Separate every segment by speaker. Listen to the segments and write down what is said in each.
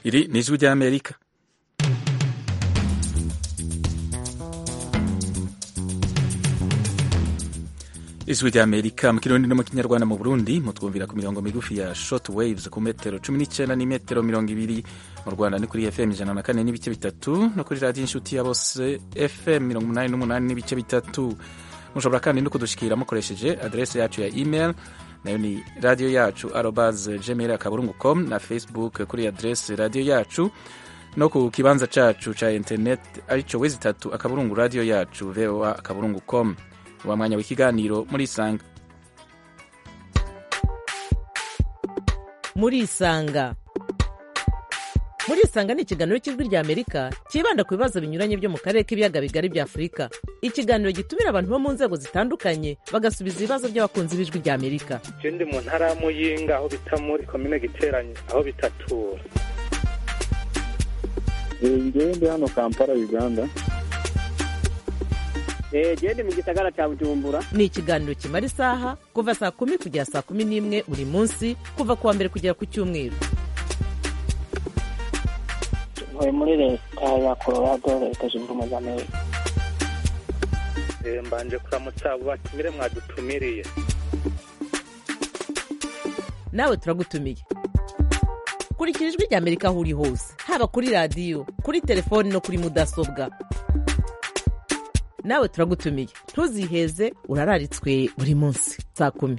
Speaker 1: iri ni ijwi ry'amerika ijwi ry'amerika mu kirundi no mu kinyarwanda mu burundi mutwumvira ku mirongo migufi ya short waves ku metero cumi n'icyenda n'imetero mirongo ibiri mu rwanda ni kuri fm ijana na kane n'ibice bitatu no kuri radiyo inshuti ya bose fm mirongo umunani n'umunani n'ibice bitatu mushobora kandi no kudushikira mukoresheje adrese yacu ya email nayo ni radiyo yacu arobas gmail akaburungu com na facebook kuri adrese radiyo yacu no ku kibanza cacu ca internet arico wezi itatu akaburungu radiyo yacu voa akaburungu com wa mwanya w'ikiganiro muri isanga
Speaker 2: muri isanga muri isanga ni ikiganiro cy'ijwi rya amerika cyibanda ku bibazo binyuranye byo mu karere k'ibiyaga bigari bya afurika ikiganiro gitumira abantu bo mu nzego zitandukanye bagasubiza ibibazo by'abakunzi b'ijwi rya amerika
Speaker 3: je ndi mu ntara ya muyinga aho bita muri komine giteranye aho bitatura
Speaker 4: ngewe ndi hano kampala uganda
Speaker 5: genda mu gisagara cya bujumbura
Speaker 2: ni ikiganiro kimara isaha kuva saa kumi kugera saa kumi n'imwe buri munsi kuva ku wa mbere kugera ku cyumweru
Speaker 5: ntuye muri leta ya colorado leta zunze ubumwe za amerika
Speaker 3: Eh, mbanje kuramutsa abo batumire mwadutumiriye
Speaker 2: nawe turagutumiye kurikira ijwi rya amerika aho uri hose haba kuri radiyo kuri telefoni no kuri mudasobwa nawe turagutumiye ntuziheze urararitswe buri munsi saa kumi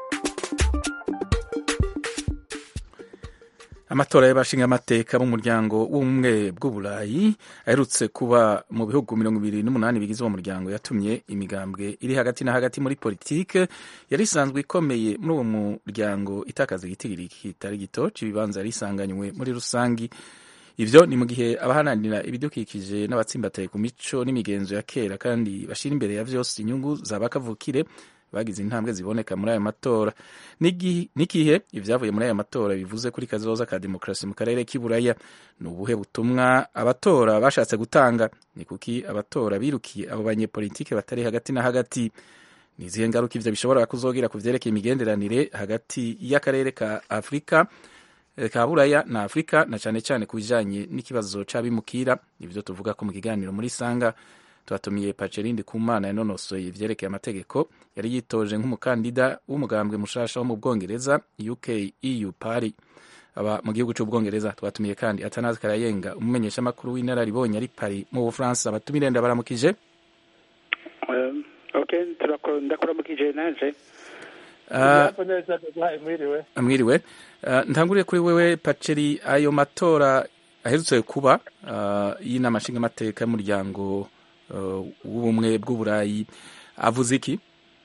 Speaker 1: amatora y'abashingamateka b'umuryango w'ubumwe bw'uburayi aherutse kuba mu bihugu mirongo ibiri n'umunani bigize uwo muryango yatumye imigambwe iri hagati na hagati muri politike yari isanzwe ikomeye muri uwo muryango itakaza igitigiri kitari gito cy'ibibanza yari isanganywe muri rusangi ivyo ni mu gihe abahananira ibidukikije n'abatsimbataye ku mico n'imigenzo ya kera kandi bashira imbere ya vyose inyungu za bakavukire bagize intambwe ziboneka muri aya matora n'igihe ibyavuye muri aya matora bivuze kuri kazoza ka demokarasi mu karere k'iburaya ni ubuhe butumwa abatora bashatse gutanga ni kuki abatora birukiye abo banyepolitike batari hagati na hagati ni izihe ngaruka ivyo bishobora kuzogira ku vyerekeye imigenderanire hagati y'akarere ka afurika ka buraya na afurika na cyane cyane ku bijanye n'ikibazo c'abimukira ivyo tuvuga ko mu kiganiro muri sanga twatumiye pacerindi kumana yanonosoye ivyerekeye amategeko yari yitoje nk'umukandida w'umugambwe mushasha wo mu bwongereza uk eu party aba mu gihugu c'ubwongereza twatumiye kandi atanazi karayenga umumenyeshamakuru w'inararibonye ari pari mu bufaransa abatumire ndabaramukije
Speaker 3: Um, okay ndakuramukije naje
Speaker 1: Ah,
Speaker 4: mwiriwe
Speaker 1: mwiriwe Ah, ntanguriye kuri wewe paceri ayo matora aherutse kuba ah, y'inama nshingamateka y'umuryango ah, w'ubumwe bw'uburayi avuze iki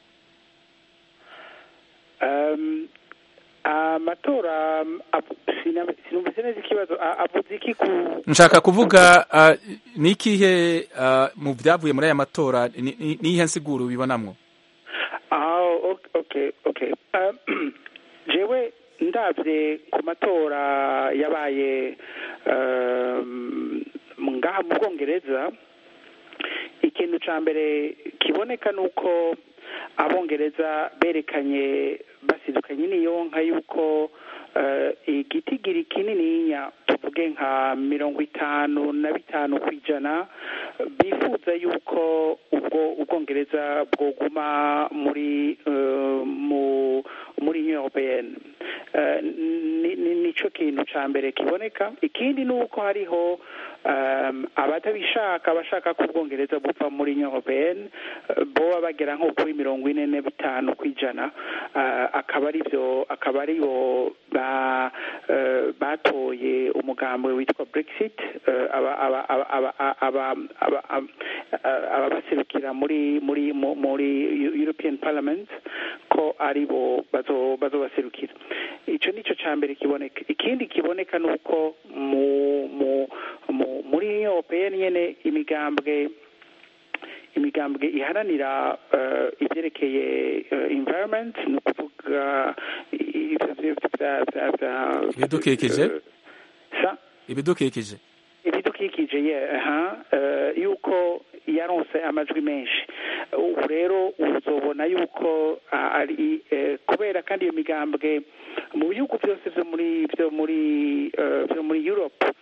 Speaker 3: Um, amatora um, ab- sina- sinumvise neza ikibazo A- avuze iki ku
Speaker 1: nshaka kuvuga ah, ni ikihe ah, mu byavuye muri aya matora ni- ni- ni iyihe nsiguro ubibonamwo
Speaker 3: Ah, ok- okay okay Um, jewe ndavye ku matora yabaye um, ngaha mu bwongereza ikintu ca mbere kiboneka nuko abongereza berekanye basidukanye n'iyonka yuko uh, igitigiri kinininya tuvuge nka mirongo itanu na bitanu ku ijana bifuza yuko ubwo ubwongereza bwoguma muri uh, mu muri union européenne uh, ni- ni- nico kintu ca mbere kiboneka ikindi ni uko hariho um, abatabishaka abashaka ko ubwongereza bupfa muri union européenne uh, boba bagera nko kuri mirongo ine na bitanu ku ijana uh, akaba ari byo akaba ari bo ba uh, batoye umugambwe witwa brexit uh, aba aba aba aba aba aba aba- ababaserukira muri muri mu- muri european parliament ko ari bo bazo bazobaserukira ico nico ca mbere kiboneka ikindi kiboneka ni uko mu mu mu muri union européenne nyene imigambwe imigambwe iharanira uh, ivyerekeye uh, environment ni ukuvuga ivyo vyo vya vya vya
Speaker 1: Ibidukikije?
Speaker 3: sa
Speaker 1: ibidukikije
Speaker 3: ibidukikije ye aha eh, yuko yaronse amajwi menshi ubu rero uzobona yuko ah, ari eh, kubera kandi iyo migambwe mu bihugu byose vyo muri vyo muri eh, vyo muri Europe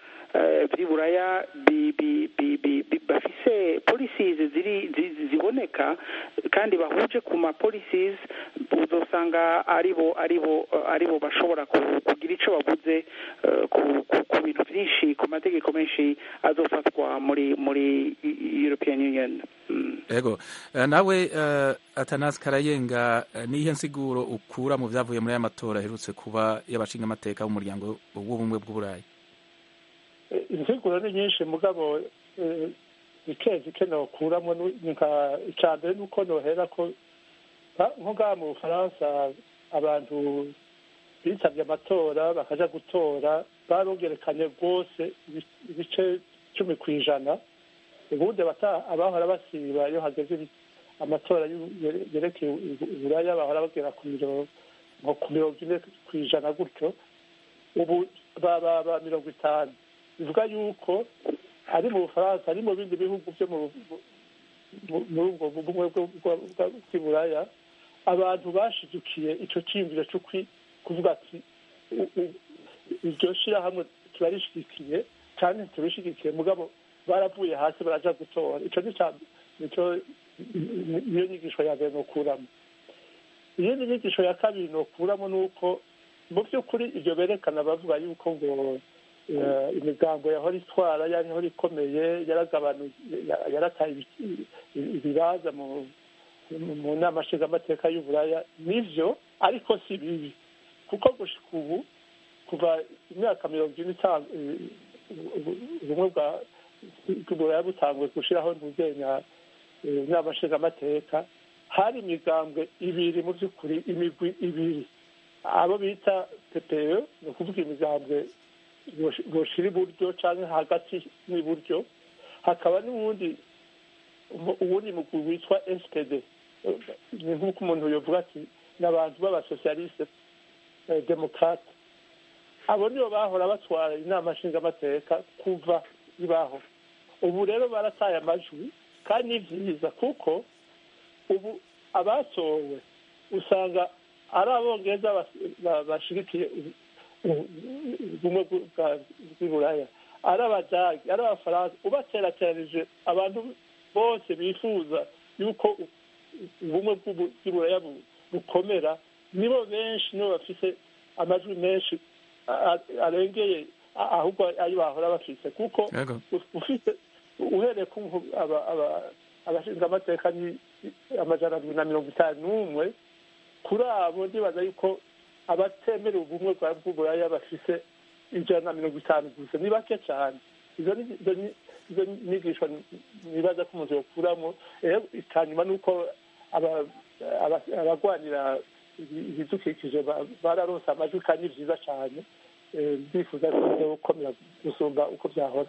Speaker 3: uje ku ma policies uzosanga aribo aribo aribo bashobora kugira ico bavuze ku bintu byinshi ku mategeko menshi azofatwa muri muri European Union
Speaker 1: ego nawe Atanas Karayenga nihe nsiguro ukura mu byavuye muri aya matora aherutse kuba y'abashinga amateka b'umuryango w'ubumwe bw'uburayi
Speaker 6: insiguro ni nyinshi mugabo ike zike nokuramo icya mbere ni uko nohera ko nko ngaha mu bufaransa abantu bitabye amatora bakaja gutora barongerekanye rwose ibice cumi ku ijana ubundi abahora basiba iyo hageze amatora yerekeye uburaya bahora bagera ku mirongo ine ku ijana gutyo ubu baba mirongo itanu bivuga yuko ari mu bufaransa ari mu bindi bihugu byo muri ubwo bumwe bw'iburaya abantu bashigikiye icyo cyiyumviro cyo kuvuga ati iryo shyirahamwe turarishyigikiye cyane turishyigikiye mugabo baravuye hasi baraja gutora icyo nicyo niyo nyigisho ya mbere nokuramo iyindi nyigisho ya kabiri nokuramo ni uko mu by'ukuri ibyo berekana bavuga yuko ngo imigambo yahora itwara yahora ikomeye yaragabanuye yarataye ibibanza mu nama nshingamateka y'uburaya nivyo ariko si bibi kuko gushika ubu kuva imyaka mirongo ine itanu ubumwe bw'uburaya butanguye gushiraho ntuzenya inama nshingamateka hari imigambwe ibiri mu by'ukuri imigwi ibiri abo bita pepeo ni ukuvuga imigambwe boshira iburyo cyangwa hagati n'iburyo hakaba n'uwundi uwundi mugwi witwa spd ni nk'uko umuntu yovuga ati ni abantu b'abasosiyaliste demokrate abo nibo bahora batwara inama nshingamateka kuva ibaho ubu rero barataye amajwi kandi ni byiza kuko ubu abatowe usanga ari abongereza bashigikiye ubumwe bw'iburaya ari abadagi ari abafaransa ubaterateranije abantu bose bifuza yuko ubumwe bw'iburaya bukomera nibo benshi nibo bafise amajwi menshi arengeye ahubwo ayo bahora bafise kuko ufite uhereye ku abashinzwe amateka ni amajana abiri na mirongo itanu n'umwe kuri abo ndibaza yuko abatemera ubumwe bwa bw'uburaya bafise ijana na mirongo itanu gusa ni bake cyane izo nyigisho nibaza ko umuntu yokuramo hanyuma ni uko abagwanira ibidukikije bararonse amajwi kandi ni byiza cyane bifuza ko gukomera gusumba uko byahora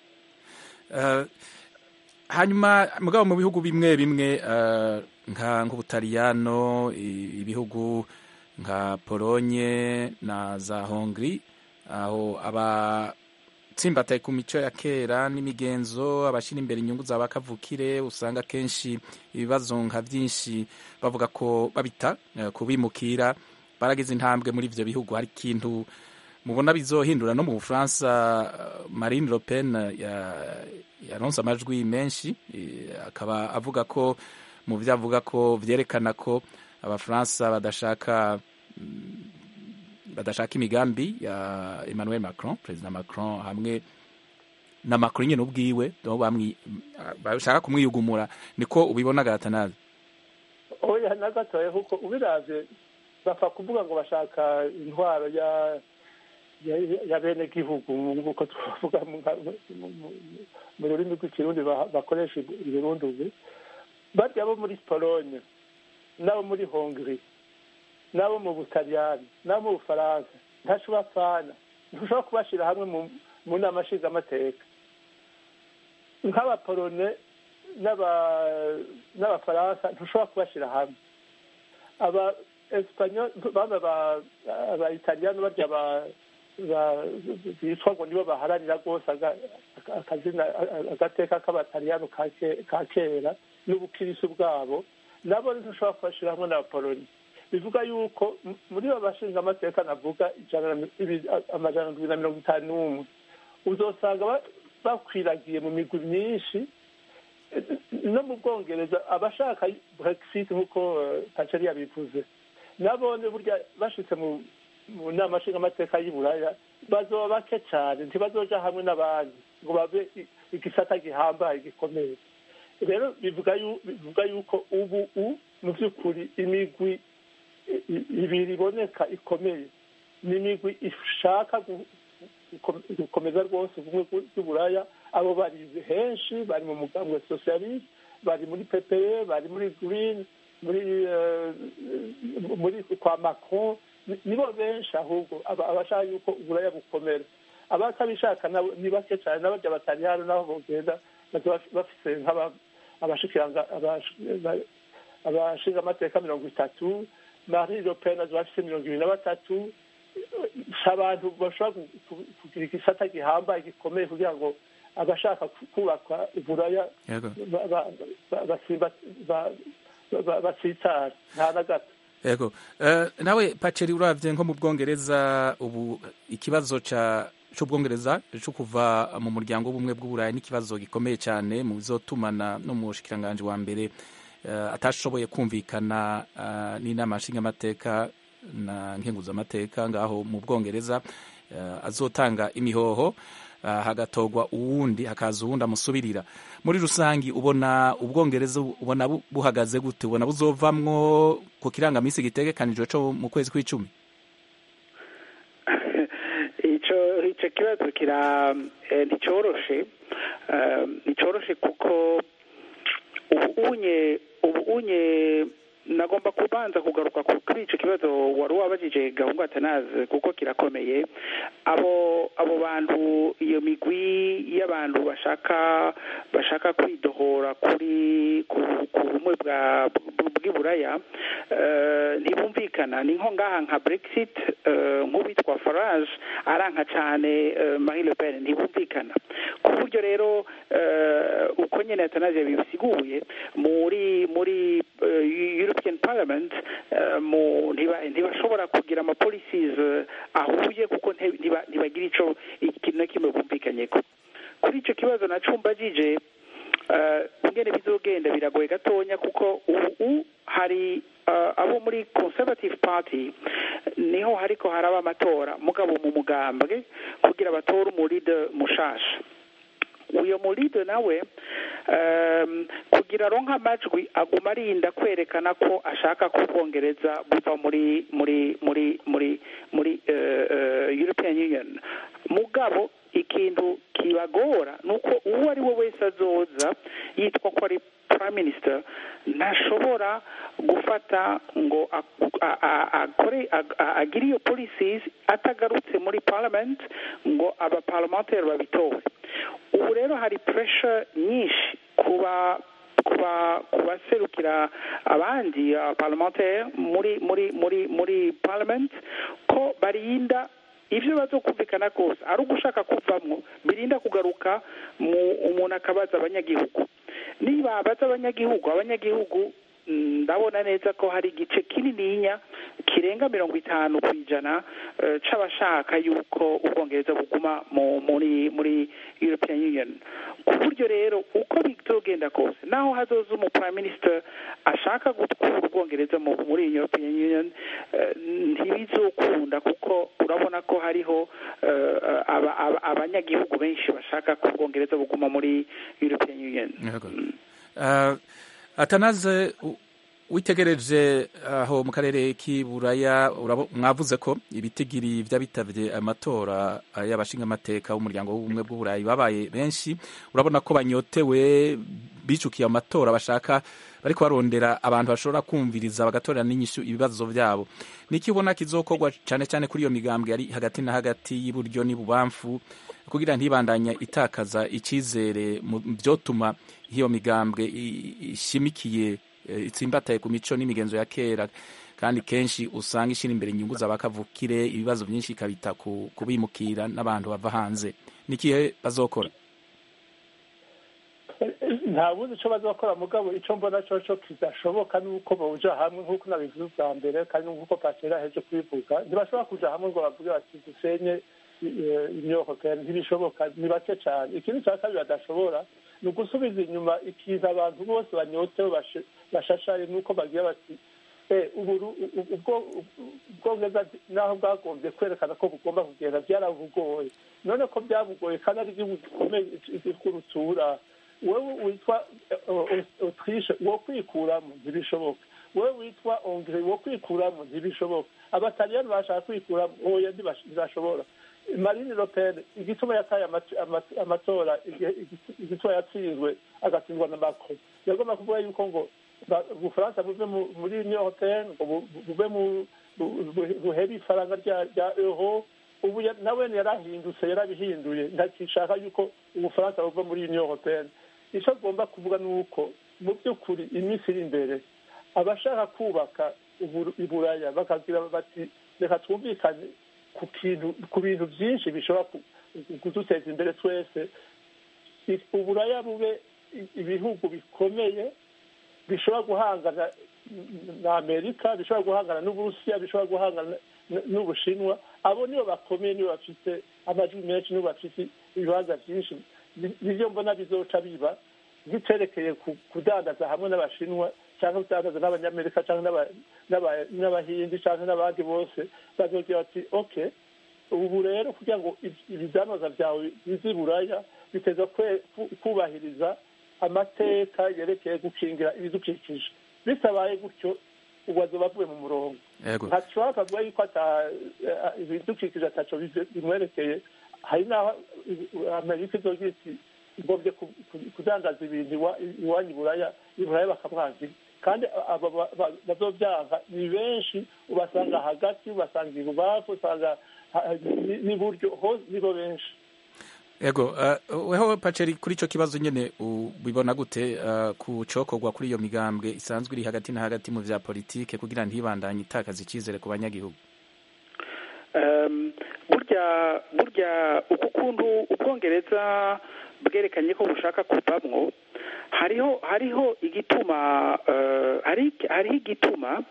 Speaker 1: hanyuma mugabo mu bihugu bimwe bimwe nk'ubutaliyano ibihugu nka polonye na za hongri aho abatsimbataye ku mico ya kera n'imigenzo abashyira imbere inyungu za bakavukire usanga kenshi ibibazo nka byinshi bavuga ko babita kubimukira baragize intambwe muri ibyo bihugu hari ikintu mubona bizohindura no mu bufaransa marine le pen yaronse amajwi menshi akaba avuga ko mu byo avuga ko byerekana ko abafaransa badashaka badashaka imigambi ya Emmanuel Macron perezida Macron hamwe na Macron nyine ubwiwe bashaka kumwiyugumura niko ubibona garatanazi
Speaker 6: oya na gatoya kuko ubiravye bapfa kuvuga ngo bashaka intwaro ya ya bene gihugu nk'uko twavuga mu rurimi rw'ikirundi bakoresha ibirundi ubu barya bo muri polonye n'abo muri hongri n'abo mu butaliyani n'abo mu bufaransa ntaco bapfana ntushobora kubashira hamwe mu nama nshingamateka nk'abapolone n'abafaransa ntushobora kubashira hamwe aba esipanyol bamwe aba italiyani barya bitwa ngo nibo baharanira rwose akazina agateka k'abataliyani ka kera n'ubukirisu bwabo nabo ntushobora kubashira hamwe n'abapoloni bivuga yuko muri bo bashinga amateka navuga amajana abiri na mirongo itanu n'umwe uzosanga bakwiragiye mu migwi myinshi no mu bwongereza abashaka brexit nk'uko paceri yabivuze nabone burya bashitse mu mu nama nshingamateka y'i buraya bazoba bake cyane ntibazoja hamwe n'abandi ngo babe i- igisata gihambaye gikomeye rero bivuga yu- bivuga yuko ubu u mu by'ukuri imigwi i- i- ibiri iboneka ikomeye ni imigwi ishaka gu- gukom- gukomeza rwose ubumwe bw'u- bw'uburaya abo bari henshi bari mu mugambi wa socialiste bari muri ppe bari muri green muri eh, muri kwa macron Ni- nibo benshi ahubwo aba- abashaka yuko uburaya bukomera abatabishaka nabo ni bake cyane n'abarya batari hano naho bogenda baza baf- bafise nk'aba- abashikiranga abash- ba- abashinga amateka mirongo itatu marie le pen aza bafise mirongo ibiri na batatu si abantu bashobora gu- gu- kugira igisata gihambaye gikomeye kugira ngo abashaka ku- kubaka uburaya
Speaker 1: yego
Speaker 6: ba- ba- ba- basimba- ba- ba- batsitara nta na gato
Speaker 1: yego Eh, nawe paceri uravye nko mu bwongereza ubu ikibazo ca c'ubwongereza co kuva mu muryango w'ubumwe bw'uburayi n'ikibazo gikomeye cyane mu bizotumana no mu bushikiranganji wa mbere eh, atashoboye kumvikana eh, n'inama nshingamateka na nkenguzamateka ngaho mu bwongereza eh, azotanga imihoho ah, hagatorwa uwundi hakaza uwundi amusubirira muri rusangi ubona ubwongereza ubona bu- buhagaze gute ubona buzovamwo ku kirangamisi gitegekanijwe co mu kwezi kw'icumi
Speaker 3: ico ico kibazo kira eh, nticoroshe eh, nticoroshe kuko ubu unye ubu unye nagomba kubanza kugaruka ku- kuri ico kibazo wari wabajije gahungu atanaze kuko kirakomeye abo abo bantu iyo migwi y'abantu bashaka bashaka kwidohora kuri ku ku bumwe bwa bw'iburaya eh, ntibumvikana ni nko ngaha nka brexit eh, nk'uwitwa farage aranka cyane eh, marie le pen ntibumvikana ku buryo rero eh, uko nyene atanaje bibisiguye muri muri eh, european parliament eh, mu ntiba- ntibashobora kugira ama policies eh, ahuye kuko nte- ntiba- ntibagira ico ikintu na kimwe bumvikanyeko kuri ico kibazo nacumbajije eh, ingene bizogenda biragoye gatonya kuko ubu hari eh, abo muri conservative party niho hariko haraba amatora mugabo mu mugambwe kugira batore umuride mushasha uyo muride nawe um, kugira aronka amajwi aguma arinda kwerekana ko ashaka ko ubwongereza buva muri muri muri muri muri uh, uh, european union mugabo ikintu kibagora ni uko uwo ari we wese azoza yitwa ko ari prime minister ntashobora gufata ngo ak- a- a- akore ag- a- agire iyo policies atagarutse muri parliament ngo abaparlementaire babitore ubu rero hari pressure nyinshi kuba kuba kubaserukira abandi parlementaire muri muri muri muri parliament ko barinda ivyo bazokumvikana kose ari ugushaka kuvamwo birinda kugaruka mu umuntu akabaza abanyagihugu niba abaza abanyagihugu abanyagihugu mm, ndabona neza ko hari igice kinininya kirenga mirongo itanu ku ijana eh, c'abashaka yuko ubwongereza buguma mu muri muri european union ku buryo rero uko bizogenda kose naho hazoza umu prime minister ashaka gukura ubwongereza mu- muri european union eh, ntibizokunda kuko urabona ko hariho eh, aba- aba- abanyagihugu benshi bashaka ko ubwongereza buguma muri european union
Speaker 1: Yego. Uh, atanaze u- witegereje aho mu karere k'iburaya urabo- mwavuze ko ibitigiri vy'abitavye amatora uh, y'abashingamateka b'umuryango w'ubumwe bw'uburayi babaye benshi urabona ko banyotewe bicukiye amatora bashaka bariko barondera abantu bashobora kumviriza bagatorera n'inyishu ibibazo vyabo niki ubona kizokorwa cane cane kuri iyo migambwe ari hagati na hagati y'iburyo n'ibubamfu kugira ntibandanya itakaza icizere mu vyotuma iyo migambwe i- ishimikiye eh, itsimbataye ku mico n'imigenzo ya kera kandi kenshi usanga ishira imbere inyungu z'abakavukire ibibazo byinshi ikabita ku kubimukira n'abantu bava hanze nikihe bazokora
Speaker 6: nta bundi icyo bazakora mugabo icyo mbona cyo cyo kidashoboka ni uko bawuja hamwe nk'uko nabivuze ubwa mbere kandi nk'uko patera aheje kubivuga ntibashobora kuja hamwe ngo bavuge bati dusenye imyoko kera ntibishoboka ni bake cyane ikindi cya kabiri badashobora ni ugusubiza inyuma ikintu abantu bose banyotewe bashe- bashashaye nuko bagira bati "Eh, uburu- u- ubwo- ubwongereza naho bwagombye kwerekana ko bugomba kugenda byarabugoye none ko byabugoye kandi ari igihugu gikomeye kurutura wowe witwa autriche wo kwikuramo ntibishoboka wowe witwa hongrie wo kwikuramo ntibishoboka abataliyani bashaka kwikuramo oya ntibash- ntibashobora marine le pen igituma yataye amati- amati- amatora igihe- igiti- igituma yatsinzwe agatsindwa na macron yagomba kuvuga yuko ngo ba- ubufaransa buve mu- muri union européenne ngo bu- bu- buve mu bu- bu- buhere ifaranga rya rya euro ubu ya- nawe yarahindutse yarabihinduye ntakishaka yuko ubufaransa buva muri union européenne icyo agomba kuvuga ni uko mu by'ukuri iminsi iri imbere abashaka kubaka uburu- iburaya bakagira bati reka twumvikane ku kintu ku bintu byinshi bishobora ku- kuduteza imbere twese I- uburaya bube i- ibihugu bikomeye bishobora guhangana na amerika bishobora guhangana n'uburusiya bishobora guhangana n- n'ubushinwa abo nibo bakomeye nibo bafite amajwi menshi nibo bafite ibibanza byinshi Ni- nibyo mbona bizoca biba biterekeye ku- kudandaza hamwe n'abashinwa cyangwa kudandaza n'abanyamerika cyangwa n'aba- n'aba- n'abahindi cyangwa n'abandi bose bazogira bati okay ubu rero kugira ngo ibi- ibidanoza byawe bize buraya biteza kwe- ku- kubahiriza amateka yerekeye gukingira ibidukikije bitabaye gutyo ubu bazoba bavuye mu murongo
Speaker 1: yego
Speaker 6: ntashobora akavuga yuko ata- eh, ibidukikije ataco bive- bimwerekeye hari n'aho eh, amerika izogira iti ngombye ku- ku- kudandaza ibintu iwa- iwanyu iburaya iburaya bakamwangira kandi aba ba- ba- bazovyanka ni benshi ubasanga hagati ubasanga ibubafu usanga ha- ni- n'iburyo hose nibo benshi
Speaker 1: yego uh, weho paceri kuri ico kibazo nyene ubibona gute uh, ku cokorwa kuri iyo migambwe isanzwe iri hagati na hagati mu vya politike kugira ntibandanye itakaza icizere ku banyagihugu
Speaker 3: Um, burya burya uku kuntu ubwongereza bwerekanye ko bushaka kuvamwo hariho hariho igituma uh, hari hariho igituma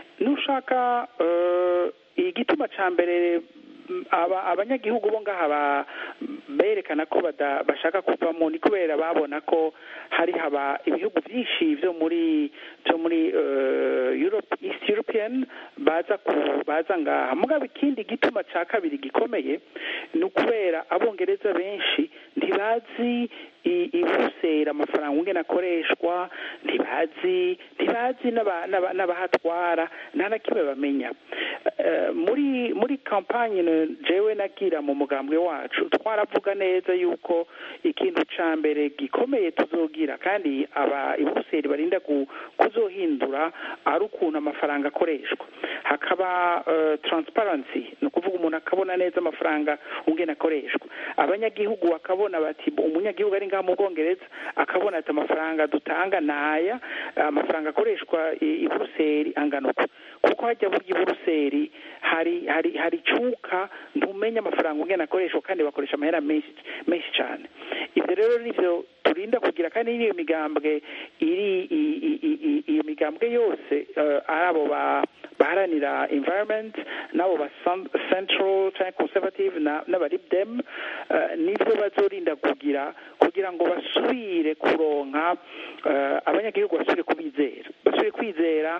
Speaker 3: nushaka uh, igituma ca mbere mm, aba abanyagihugu bo ngaha ba- berekana ko bada- bashaka kuvamo ni kubera babona ko hari haba ibihugu byinshi byo muri byo muri uh, Europe East European baza ku baza ngaha mugabo ikindi gituma ca kabiri gikomeye ni ukubera abongereza benshi ntibazi i- ibusera amafaranga ungene akoreshwa ntibazi ntibazi n'aba- n'aba- n'abahatwara nta na kimwe bamenya Eh, muri muri kampanye jewe nagira mu mugambwe wacu twaravuga neza yuko ikintu ca mbere gikomeye tuzogira kandi aba ibuseri barinda ku- kuzohindura ari ukuntu amafaranga akoreshwa hakaba eh, transparency ni ukuvuga umuntu akabona neza amafaranga ungene akoreshwa abanyagihugu bakabona bati umunyagihugu ari ngaha mu bwongereza akabona ati amafaranga dutanga naya amafaranga akoreshwa i i buruseli angana uku kuko hajya burya i buruseli hari hari hari icuka ntumenya amafaranga ungene akoreshwa kandi bakoresha amahera menshi menshi cyane ibyo rero nivyo turinda kugira kandi n'iyo migambwe iri i- i- i- i- iyo migambwe yose eh, ari abo ba baharanira environment n'abo ba cen- central cyangwa conservative na- n'abaribdem eh, nibyo bazorinda kugira kugira ngo basubire kuronka eh, abanyagihugu basubire kubizera basubire kwizera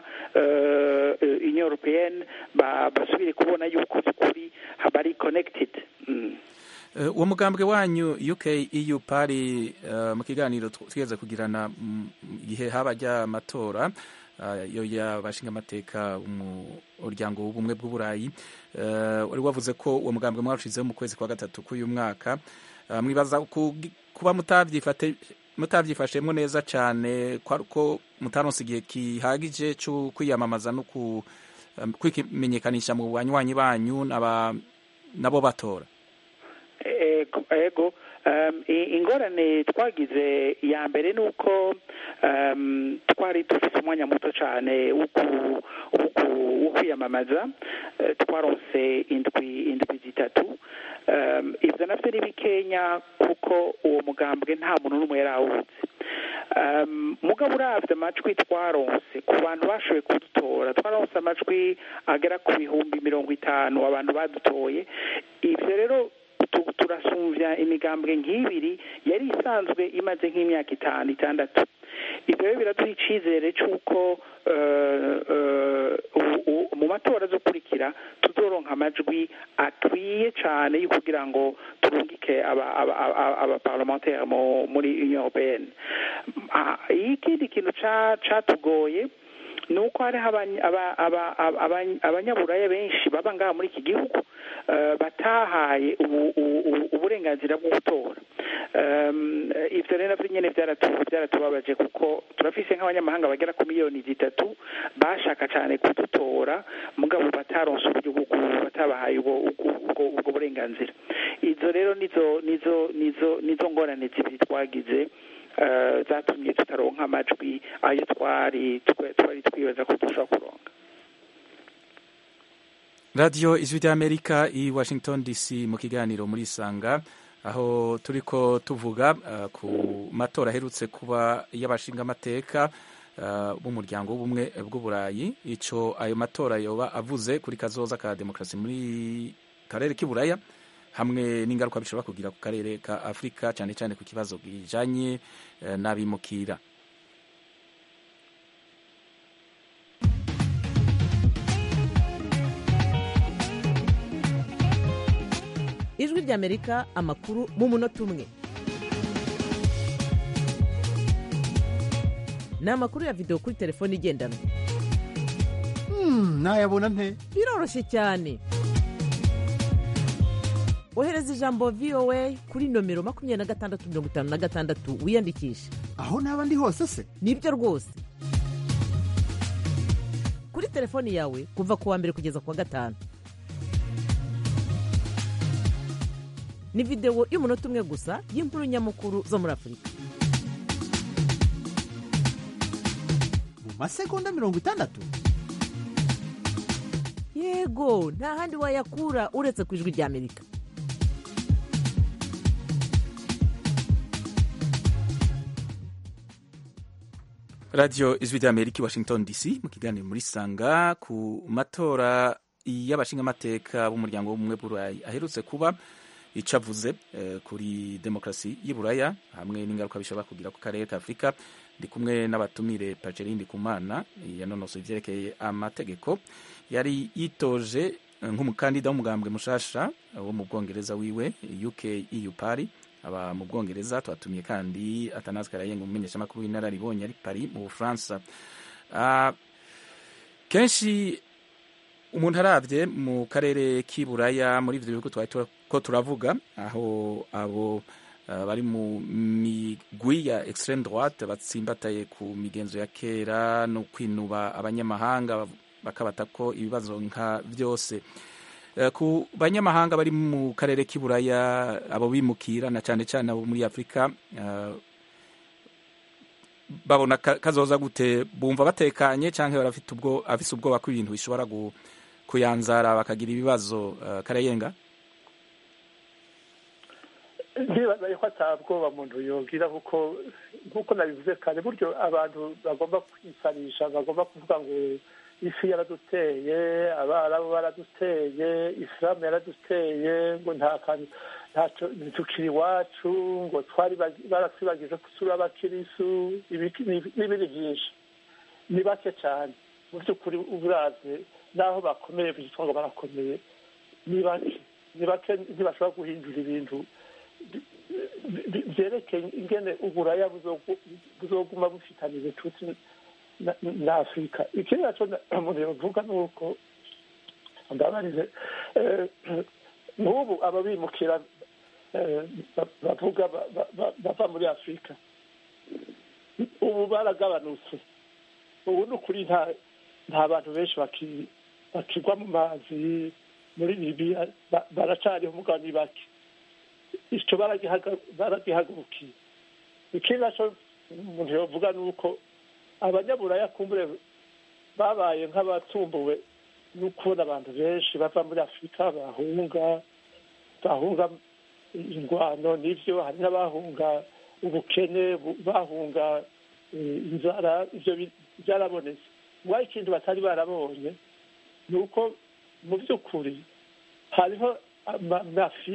Speaker 3: eh, eh, union européenne ba- basubire kubona yuko by'ukuri bari connected mm.
Speaker 1: Uh, uwo mugambwe wanyu UK EU pari uh, mu kiganiro tw- twigeze kugirana mm, igihe haba rya matora uh, yo yabashinga amateka umuryango w'ubumwe bw'uburayi uh, wari wavuze ko uwo mugambwe mwawushizeho mu kwezi kwa gatatu k'uyu mwaka uh, mwibaza ku- kuba mutavyifate mutavyifashemwo neza cane kwa- ko mutaronse igihe kihagije co kwiyamamaza no ku um, kwimenyekanisha mu banywanyi banyu n'aba- nabo batora
Speaker 3: ego ego um, i- ingorane twagize ya mbere ni uko um, twari dufite umwanya muto cyane wo ku- wo ku- wo kwiyamamaza Eh, twaronse indwi indwi zitatu um, ibyo navyo ni bikenya kuko uwo mugambwe nta muntu n'umwe yari awuzi um, mugabo uravye amajwi twaronse ku bantu bashoboye kudutora twaronse amajwi agera ku bihumbi mirongo itanu abantu badutoye ivyo rero tu- turasubira gusumvya imigambwe nk'ibiri yari isanzwe imaze nk'imyaka itanu itandatu ibyo rero biraduha icizere c'uko eh, eh, u- u- mu matora azokurikira tuzoronka amajwi akwiye cane yo kugira ngo turungike aba- aba- aba- abaparlementaire mu- muri union européenne Ah, ikindi kintu ca- catugoye ni uko hariho abany- aba- aba- aba- abany- abanyaburaya benshi baba ngaha muri iki gihugu eh, batahaye ubu- ubu- ubu- uburenganzira bwo gutora Em, ivyo rero navyo nyene vyaratu- vyaratubabaje kuko turafise nk'abanyamahanga bagera ku miliyoni zitatu bashaka cane kudutora mugabo bataronse uburyo bwo ku- batabahaye ubwo ubwo- ubwo- ubwo burenganzira izo rero nizo nizo nizo nizo ngorane zibiri twagize eh, zatumye tutaronka amajwi ayo twari twe- twari twibaza ko dushobora kuronka
Speaker 1: radiyo ijwi ry'amerika i washington dc mu kiganiro muri isanga aho turiko tuvuga uh, ku matora aherutse kuba y'abashingamateka uh, b'umuryango w'ubumwe bw'uburayi ico ayo matora yoba avuze kuri kazoza ka demokarasi muri karere k'iburaya hamwe n'ingaruka bishobora kugira ku karere ka afurika cyane cyane ku kibazo kijanye uh, n'abimukira
Speaker 2: ijwi ry'amerika amakuru mu munota umwe ni amakuru ya videwo kuri telefone igendanwa
Speaker 7: nayabona nte
Speaker 2: biroroshye cyane ohereza ijambo voa kuri nomero makumyabiri na gatandatu mirongo itanu na gatandatu wiyandikishe
Speaker 7: aho naba ndi hose se
Speaker 2: nibyo rwose kuri telefoni yawe kuva ku wa mbere kugeza ku wa gatanu ni videwo y'umunota umwe gusa y'inkuru nyamukuru zo muri afurika
Speaker 7: mu masegonda mirongo itandatu
Speaker 2: yego nta handi wayakura uretse ku ijwi ry'amerika
Speaker 1: radiyo ijwi ry'amerika i washington dc mu kiganiro muri sanga ku matora y'abashingamateka b'umuryango w'ubumwe bw'uburayi aherutse kuba icyo avuze eh, kuri demokarasi y'uburaya hamwe n'ingaruka bishobora kugira ku karere ka afurika ndi kumwe n'abatumire paceline ndikumana yanonosoye ivyerekeye amategeko yari yitoje eh, nk'umukandida w'umugambwe mushasha eh, wo mu bwongereza wiwe uk eu party aba mu bwongereza twatumiye kandi atanazi karayenga umumenyeshamakuru w'inararibonye ari paris mu bufaransa Ah, kenshi umuntu aravye mu karere k'iburaya muri ivyo bihugu twari tura- ko turavuga aho abo uh, bari mu migwi ya extreme droite batsimbataye ku migenzo ya kera no kwinuba abanyamahanga bakabata ko ibibazo nka vyose Eh, ku banyamahanga bari mu karere k'iburaya abo bimukira na cane cane abo muri afurika eh, babona ka- kazoza gute bumva batekanye canke barafite ubwo afise ubwoba ko ibintu bishobora gu, kuyanzara bakagira ibibazo uh, karayenga
Speaker 6: ndibaza yuko atabwoba muntu yogira kuko nk'uko nabivuze kare buryo abantu bagomba kwisanisha bagomba kuvuga ngo isi yaraduteye abarabu baraduteye isilamu yaraduteye ngo nta kantu ntacyo ntitukiri iwacu ngo twari bagi- baratwibagije ko turi abakirisu ibiki- n'ibindi byinshi ni bake cyane mu by'ukuri uburazwe n'aho bakomeye bitwa ngo barakomeye ni bake ni bake ntibashobora guhindura ibintu bi- bi- byerekeye ingene uburaya buzogu- buzoguma bufitanye ubucuti na- na afurika ikindi naco na- umuntu yovuga ni uko ndabarize eh, n'ubu ababimukira eh, ba- bavuga ba- ba- ba- bava muri afurika ubu baragabanutse ubu ni ukuri nta nta bantu benshi baki- bakigwa mu mazi muri libiya ba- baracariho umugabo ni bake icyo baragihaga- baragihagurukiye ikindi naco umuntu yovuga ni uko abanyaburaya kumbure babaye nk'abatumbuwe no kubona abantu benshi bava muri afurika bahunga bahunga ingwano n'ivyo hari n'abahunga ubukene bu- bahunga eh, inzara ivyo bi- byarabonetse mwaho ikintu batari barabonye ni uko mu by'ukuri hariho amafiya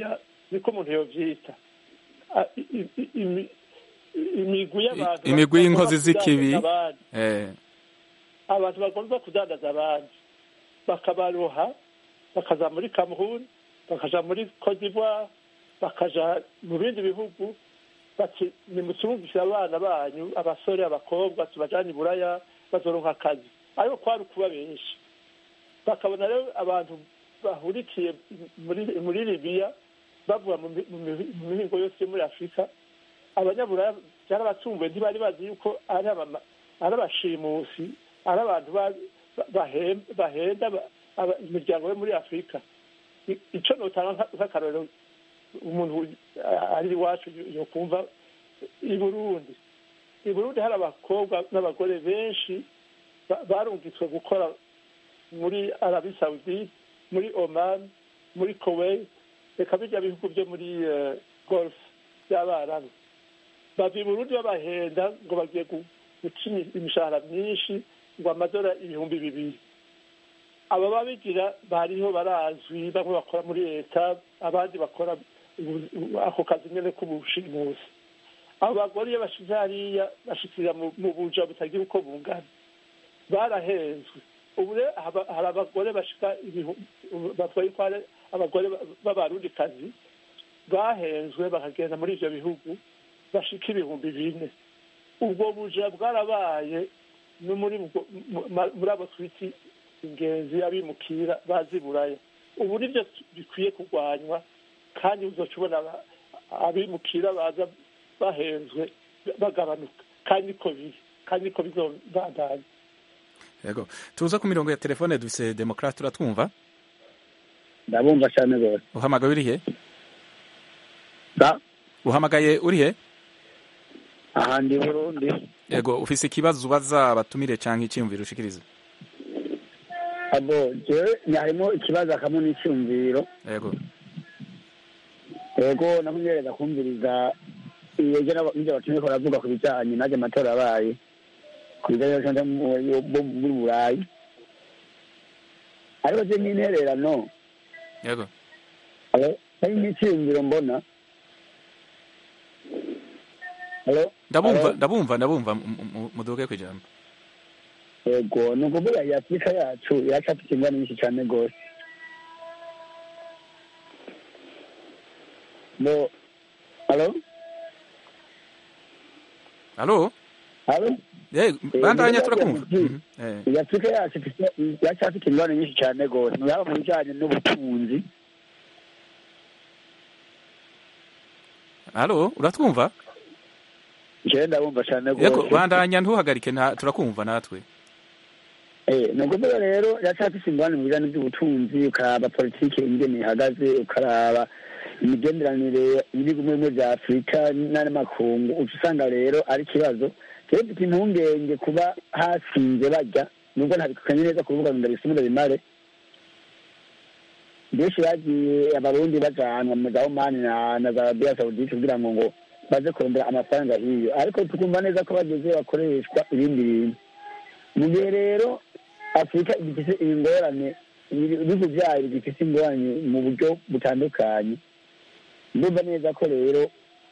Speaker 6: niko umuntu yovyita Ah, i- i- i- imi- imigwi y'abantu
Speaker 1: imigwi y'inkozi
Speaker 6: bagomba
Speaker 1: z'ikibi
Speaker 6: kudandaza abandi.
Speaker 1: eh,
Speaker 6: abantu bagomba kudandaza abandi bakabaroha bakaza muri cameroon bakaja muri cote d'ivoire bakaja mu bindi bihugu bati nimucumvishe abana banyu abasore abakobwa tubajane i buraya bazoronka akazi ariko kwari ukuba benshi bakabona rero abantu bahurikiye muri muri libiya bavuga mu mi- mu mi- mu mihingo yose yo muri afurika abanyaburaya byarabatunguye ntibari bazi yuko ari abama- ari abashimusi ari abantu ba- ba- bahem- bahenda ba- aba- imiryango yo muri afurika I- ico notanga nka- nk'akarorero umuntu a- ari iwacu yo- yokumva i burundi i burundi hari abakobwa n'abagore benshi ba- barungitswe gukora muri arabi saudite muri oman muri kuwait reka bijya bihugu byo muri eh, golf by'abarabu bava i burundi babahenda ngo bagiye gu- guca imi- imishahara myinshi ngo amadora ibihumbi bibiri aba babigira bariho barazwi bamwe bakora muri leta abandi bakora ubu- ubu- ako kazi nyene k'ubushimusi abo bagore iyo bashize hariya bashikira mu mu buja butagira uko bungana barahenzwe ubu rero haba- hari abagore bashika ibihumbi batwaye ko ari abagore ba- b'abarundikazi bahenzwe bakagenda muri ivyo bihugu bashika ibihumbi bine ubwo buja bwarabaye no muri ubwo- mu- ma- muri abo twiti ingenzi abimukira bazi buraya ubu nibyo bikwiye kurwanywa kandi uzoca ubona aba- abimukira baza bahenzwe bagabanuka kandi niko biri kandi niko bizobandanya
Speaker 1: yego tuza ku mirongo ya telefone dufise demokrate uratwumva
Speaker 4: ndabumva cyane rwose
Speaker 1: uhamagaye urihe
Speaker 4: da
Speaker 1: uhamagaye urihe
Speaker 4: aha ndi burundi
Speaker 1: yego ufise ikibazo ubaza abatumire canke iciyumviro ushikiriza
Speaker 4: abo jewe harimo ikibazo akamwe n'icyumviro
Speaker 1: yego
Speaker 4: yego nakunyereza kumviriza iyo nibyo batumye ko baravuga ku bijyanye n'ajya amatora abaye ku bijyanye n'abacamanza bo muri burayi ariko je n'intererano
Speaker 1: yego
Speaker 4: alo hari n'icyumviro mbona alo
Speaker 1: ndabumva
Speaker 4: Alo?
Speaker 1: ndabumva ndabumva mu- mu- muduge kwijambo
Speaker 4: yego ni ukuvuga iyi afurika yacu iracafite ingana nyinshi cyane rwose bo alo
Speaker 1: alo
Speaker 4: alo
Speaker 1: Eh, bandanya
Speaker 4: Eh,
Speaker 1: turakumva
Speaker 4: eh,
Speaker 1: Mhm, eh.
Speaker 4: iyi afurika yacu ifite- iracyafite ingorane nyinshi cyane rwose yaba mu bijyanye n'ubutunzi
Speaker 1: alo uratwumva
Speaker 4: jewe ndabumva cyane
Speaker 1: yego
Speaker 4: rwose
Speaker 1: bandanya ntuhagarike nta- turakumva natwe
Speaker 4: Eh, ni ukuvuga rero iracyafite ingorane mu bijyanye by'ubutunzi ukaraba politiki ingene ihagaze ukaraba imigenderanire y'ibihugu bimwe bimwe bya afurika n'andi makungu uca usanga rero ari ikibazo rero mfite impungenge kuba hasinze bajya nubwo ntabikanye neza kuvuga ngo ndabisumure bimare benshi bagiye abarundi bajanwa mu za omani na na za arabiya sawudite kugira ngo ngo baze kurondera amafaranga hiyo ariko tukumva neza ko bageze bakoreshwa ibindi bintu mu gihe rero afurika igifite ingorane ibihugu byayo bigifite ingorane mu buryo butandukanye ndumva neza ko rero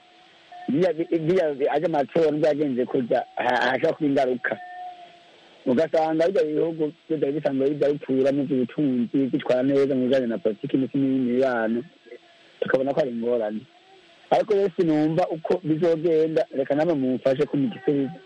Speaker 4: aje amatora byagenze kujya hashobora kuba ingaruka ugasanga bijya bihugu byari bisanzwe bijya bipfura mu by'ubutunzi bitwara neza mu bijyanye na politiki ndetse n'ibindi mibano tukabona ko ari ingorane ariko rero sinumva uko bizogenda reka namwe mumfashe ko mugisubiza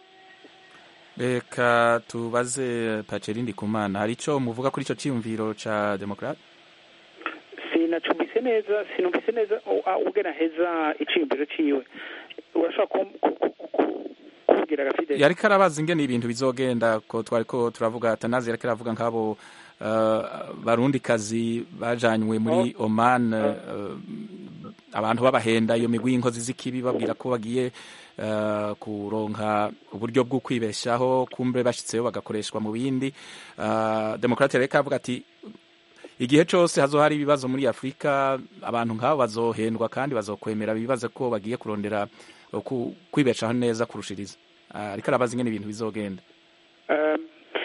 Speaker 1: reka tubaze pacerindi kumana hari ico muvuga kuri ico ciyumviro ca demokrate
Speaker 3: sinacumbise neza sinumvise neza ugena heza iciyumviro ciwe urashobora kubwira gafide
Speaker 1: yariko arabaza ingene ibintu bizogenda ko twariko turavuga tanazi yariko aravuga nk'abo uh, barundikazi bajanywe muri
Speaker 3: Oh.
Speaker 1: oman uh, abantu babahenda iyo migwi y'inkozi z'ikibi babwira ko bagiye uh, kuronka uburyo bwo kwibeshaho kumbe bashitseyo bagakoreshwa mu bindi uh, demokrate yariko aravuga ati igihe cose hazohari ibibazo muri afurika abantu nk'abo bazohendwa kandi bazokwemera bibaze ko bagiye kurondera kwibeshaho neza kurushiriza ariko arabaza ingene ibintu bizogenda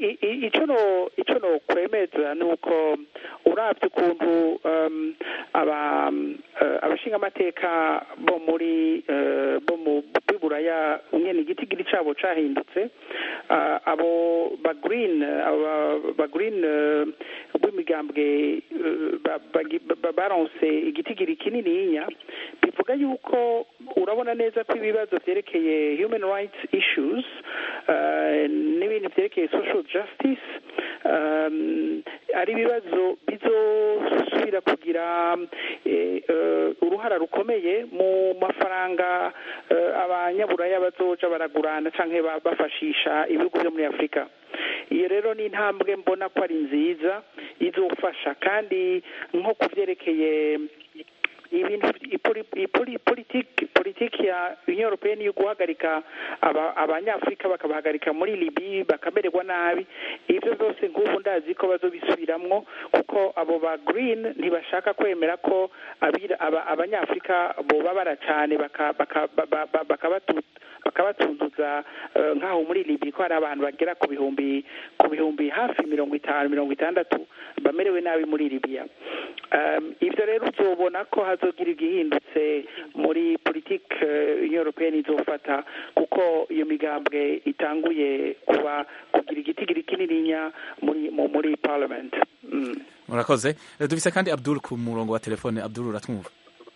Speaker 3: i- i- ico no ico no kwemeza ni uko uravye ukuntu um, aba eh, abashingamateka bo muri eh, bo mu biburaya nyene igitigiri cabo cahindutse Ah, abo ba green aba ba green eh, b'imigambwe eh, ba- bagi- ba- baronse igitigiri kinininya bivuga yuko urabona neza ko ibibazo vyerekeye human rights issues eh, n'ibintu vyerekeye social justice um, ari ibibazo bizosubira kugira eh, eh, uruhara rukomeye mu mafaranga eh, abanyaburaya bazoja baragurana canke ba- bafashisha ibihugu vyo muri afurika iyo rero ni intambwe mbona ko ari nziza izofasha kandi nko ku vyerekeye ibintu ipoli- ipoli- politiki politiki ya union européenne yo guhagarika aba- abanyafurika bakabahagarika muri libi bakamererwa nabi ivyo byose nk'ubu ndazi ko bazobisubiramwo kuko abo ba green ntibashaka kwemera ko abira- aba- abanyafurika bobabara cane baka- baka- ba- ba- ba- bakabatu- bakabatunduza eh, nk'aho muri libi ko hari abantu bagera ku bihumbi ku bihumbi hafi mirongo itanu mirongo itandatu bamerewe nabi muri libiya um, ivyo rero uzobona ko hazogira igihindutse muri politike eh, union européenne izofata kuko iyo migambwe itanguye kuba kugira igitigiri kinininya muri mu- muri parliament mm.
Speaker 1: murakoze Eh, dufise kandi abdul ku murongo wa telefone abdul uratwumva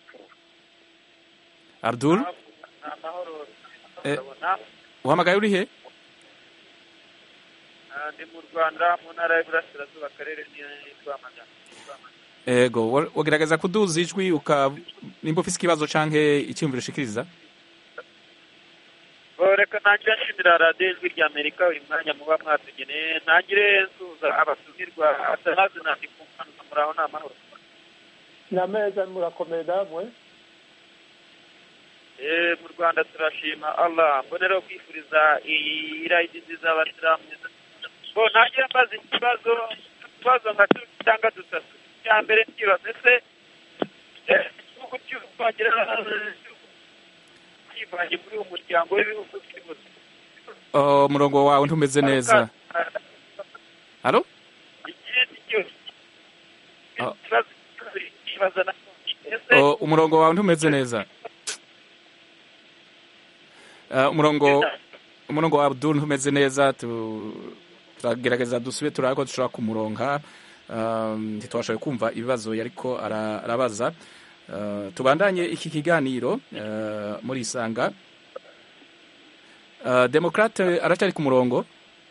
Speaker 1: abdul Eh, uhamagaye uri he
Speaker 8: ndi mu rwanda mu ntara y'iburasirazuba akarere ni rwamagana
Speaker 1: ego wa- wagerageza kuduza ijwi uka nimba ufise ikibazo canke icyumviro ushikiriza
Speaker 8: Oh, reka ntangire nshimira radiyo ijwi rya amerika uyu mwanya muba mwatugeneye ntangire nsuhuza abatumirwa atanazi nandi kumvanuka muraho ni amahoro
Speaker 6: ni ameza murakomeye namwe
Speaker 8: Eh, mu rwanda turashima allah mbonera kwifuriza iyi rayidi nziza abasilamu bo ntangire mbaza ikibazo ikibazo nka tubiri cyangwa dutatu icya mbere nkibaza ese eh, igihugu cy'ubwongereza kivanye muri uwo muryango w'ibihugu by'ibuze
Speaker 1: Oh, umurongo wawe ntumeze neza halo
Speaker 8: ikindi cyose
Speaker 1: Ah.
Speaker 8: ikibazo kibaza na ese
Speaker 1: Oh, umurongo wawe ntumeze neza Ah, umurongo umurongo wa abdul ntumeze neza tu- turagerageza dusube turabe ko dushobora kumuronka Um, ntitwashoboye kumva ibibazo yariko ara- arabaza Uh, tubandanye iki kiganiro uh, muri isanga Uh, demokrate aracyari ku murongo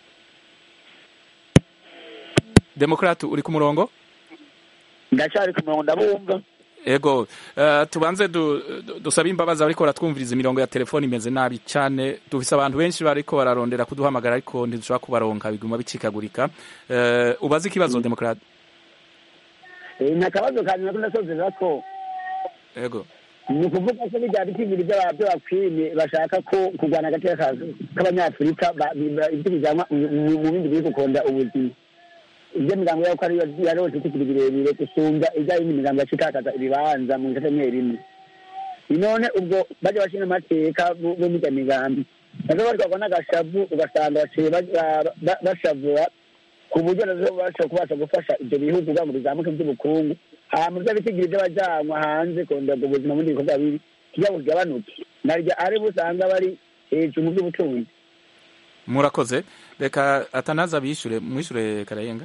Speaker 1: demokrate uri ku murongo
Speaker 4: ndacari ku murongo ndabumva
Speaker 1: ego uh, tubanze du, du, dusabe imbabazi ariko baratwumviriza imirongo ya telefoni imeze nabi cyane dufise abantu benshi bariko bararondera kuduhamagara ariko ntidushobora kubaronka biguma bicikagurika uh, ubaze ikibazo demokrate
Speaker 4: Eh, ni akabazo kanje nako ndasozera ko
Speaker 1: ego
Speaker 4: ni ukuvuga ko bijya bitigiri by'abakwini bashaka ko kurwana agateka ka- k'abanyafurika ba- ba- ibyo bijyanwa mu- mu mu bindi biri gukunda ubuzima ibyo migambo yako ariyo yarose itikiri birebire gusumba ijya yindi migambo yacitakaza ibibanza mu gisate rimwe rimwe none ubwo bajya bashinga amateka bo bo mirya migambi nazo barwagwa n'agashavu ugasanga baciye ba- ba- ba- bashavura ku buryo nazo bashobora kubasha gufasha ibyo bihugu kugira ngo bizamuke by'ubukungu hama bya bitigiri by'abajyanwa hanze kongera ubuzima muri ibikorwa bibi kugira ngo bigabanuke naryo ari busanga bari hejuru mu by'ubutunzi
Speaker 1: murakoze reka atanaza bishure mwishure karayenga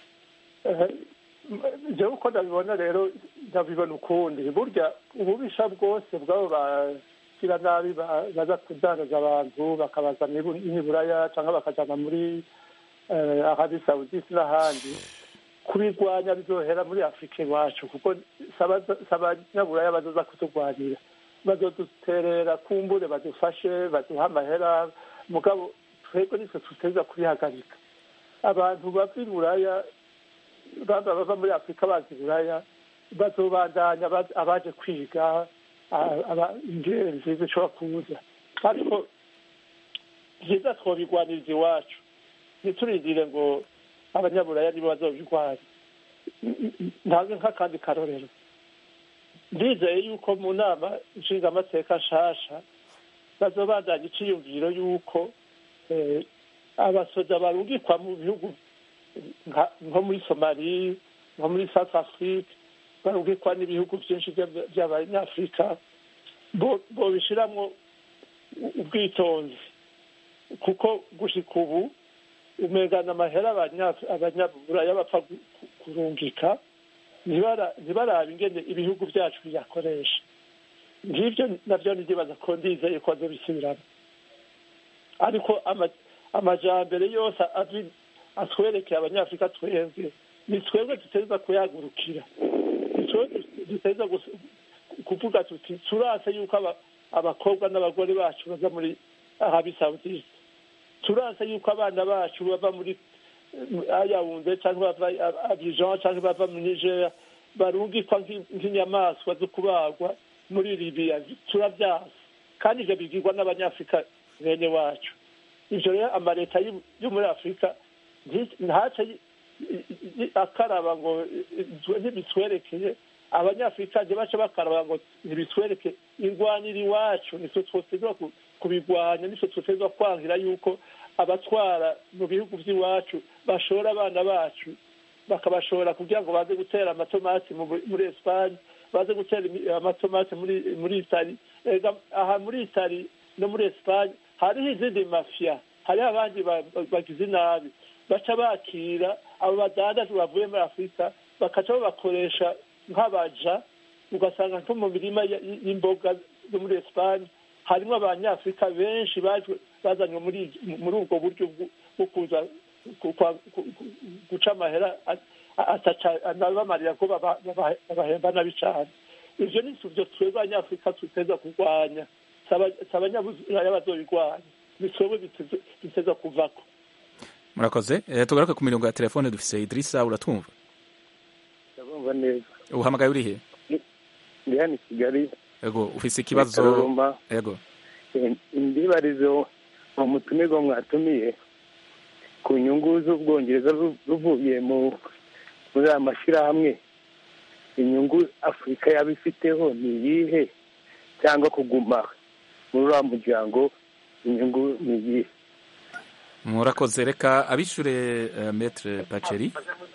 Speaker 6: jewe uko ndabibona rero ndabibona ukundi burya ububisha bwose bw'abo bagira nabi ba- baza kudandaza abantu bakabazana ibu- n'iburaya cyangwa bakajana muri eh, arabi saudite n'ahandi kubirwanya bizohera muri afurika iwacu kuko si abaza- si abanyaburaya bazoza kuturwanira bazoduterera kumbure badufashe baduha amahera mugabo twebwe nitwe tuteza kubihagarika abantu bava i buraya baba bava muri afurika baza i buraya bazobandanya baz- abaje kwiga a- aba- ingenzi zishobora kuza ariko byiza twobigwaniriza iwacu ntiturindire ngo abanyaburaya nibo bazobirwanya ntange nk'akandi karorero ndizeye yuko mu nama nshingamateka nshasha bazobandanya iciyumviro yuko eh, abasoja barungikwa mu bihugu nka- nko muri somali nko muri south afrique barungikwa n'ibihugu byinshi by'aba- by'abanyafurika bo- bobishiramwo u- ubwitonzi kuko gushika ubu umengana amahera abanya- abanyaburaya bapfa gu- ku- kurungika ntibara- ntibarabe ingene ibihugu byacu biyakoresha ngibyo nabyo ndibaza ko ndizeye ko azobisubiramo ariko ama- amajambere yose azi- atwerekeye abanyafurika twebwe ni twebwe duteza kuyagurukira ni twebwe duteza gus- kuvuga tuti turase yuko aba- abakobwa n'abagore bacu baza muri arabi saudite turase yuko abana bacu bava muri ayawunze cyangwa bava abijan cyangwa bava mu nigeria barungikwa nk'i- nk'inyamaswa zo kubagwa muri libiya turabyasa kandi ibyo bigirwa n'abanyafurika bene wacu ibyo rero amaleta y'u- yo muri afurika nti- ntace yi- yi- yi- akaraba ngo eh, ntibitwerekeye abanyafurika ntibace bakaraba ngo ntibitwereke irwanira iwacu nitwe twotezwa ku- kubirwanya nitwe twotezwa kwangira yuko abatwara mu bihugu by'iwacu bashora abana bacu bakabashora kugira ngo baze gutera amatomati mu- muri esipanye baze gutera imi- amatomati muri muri itali ega aha muri itali no muri esipanye hariho izindi mafiya hariho abandi ba- ba- bagize nabi baca bakira abo badandaje bavuye muri afurika bakaca babakoresha nk'abaja ugasanga nko mu mirima y- y- y'imboga zo muri esipanye harimo abanyafurika benshi baje bazanywe muri muri ubwo buryo bwo- bwo kuza ku- kwa- ku- ku- guca amahera a- a- ataca anabamarira ko baba- baba- babahemba nabi cyane ivyo ni byo twebwe abanyafurika tuteza kurwanya si aba- si abanyaburaya bazobirwanya ni twebwe biteze- biteza kuvako
Speaker 1: murakoze Eh, tugaruke ku mirongo ya telefone dufise idirisa uratwumva
Speaker 9: ndabumva neza
Speaker 1: uhamagaye urihe
Speaker 9: ndi hano i kigali
Speaker 1: ego ufise ikibazo
Speaker 9: Karuruma.
Speaker 1: ego
Speaker 9: Eh, indibarizo mu mutumirwa mwatumiye ku nyungu z'ubwongereza ru- ruvuye mu muri aya mashyirahamwe inyungu afurika yaba ifiteho ni iyihe cyangwa kuguma muri uriya muryango inyungu ni iyihe
Speaker 1: murakoze reka abishure uh, metre paceri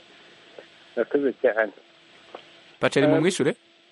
Speaker 9: murakoze cyane
Speaker 1: paceri mu mwishure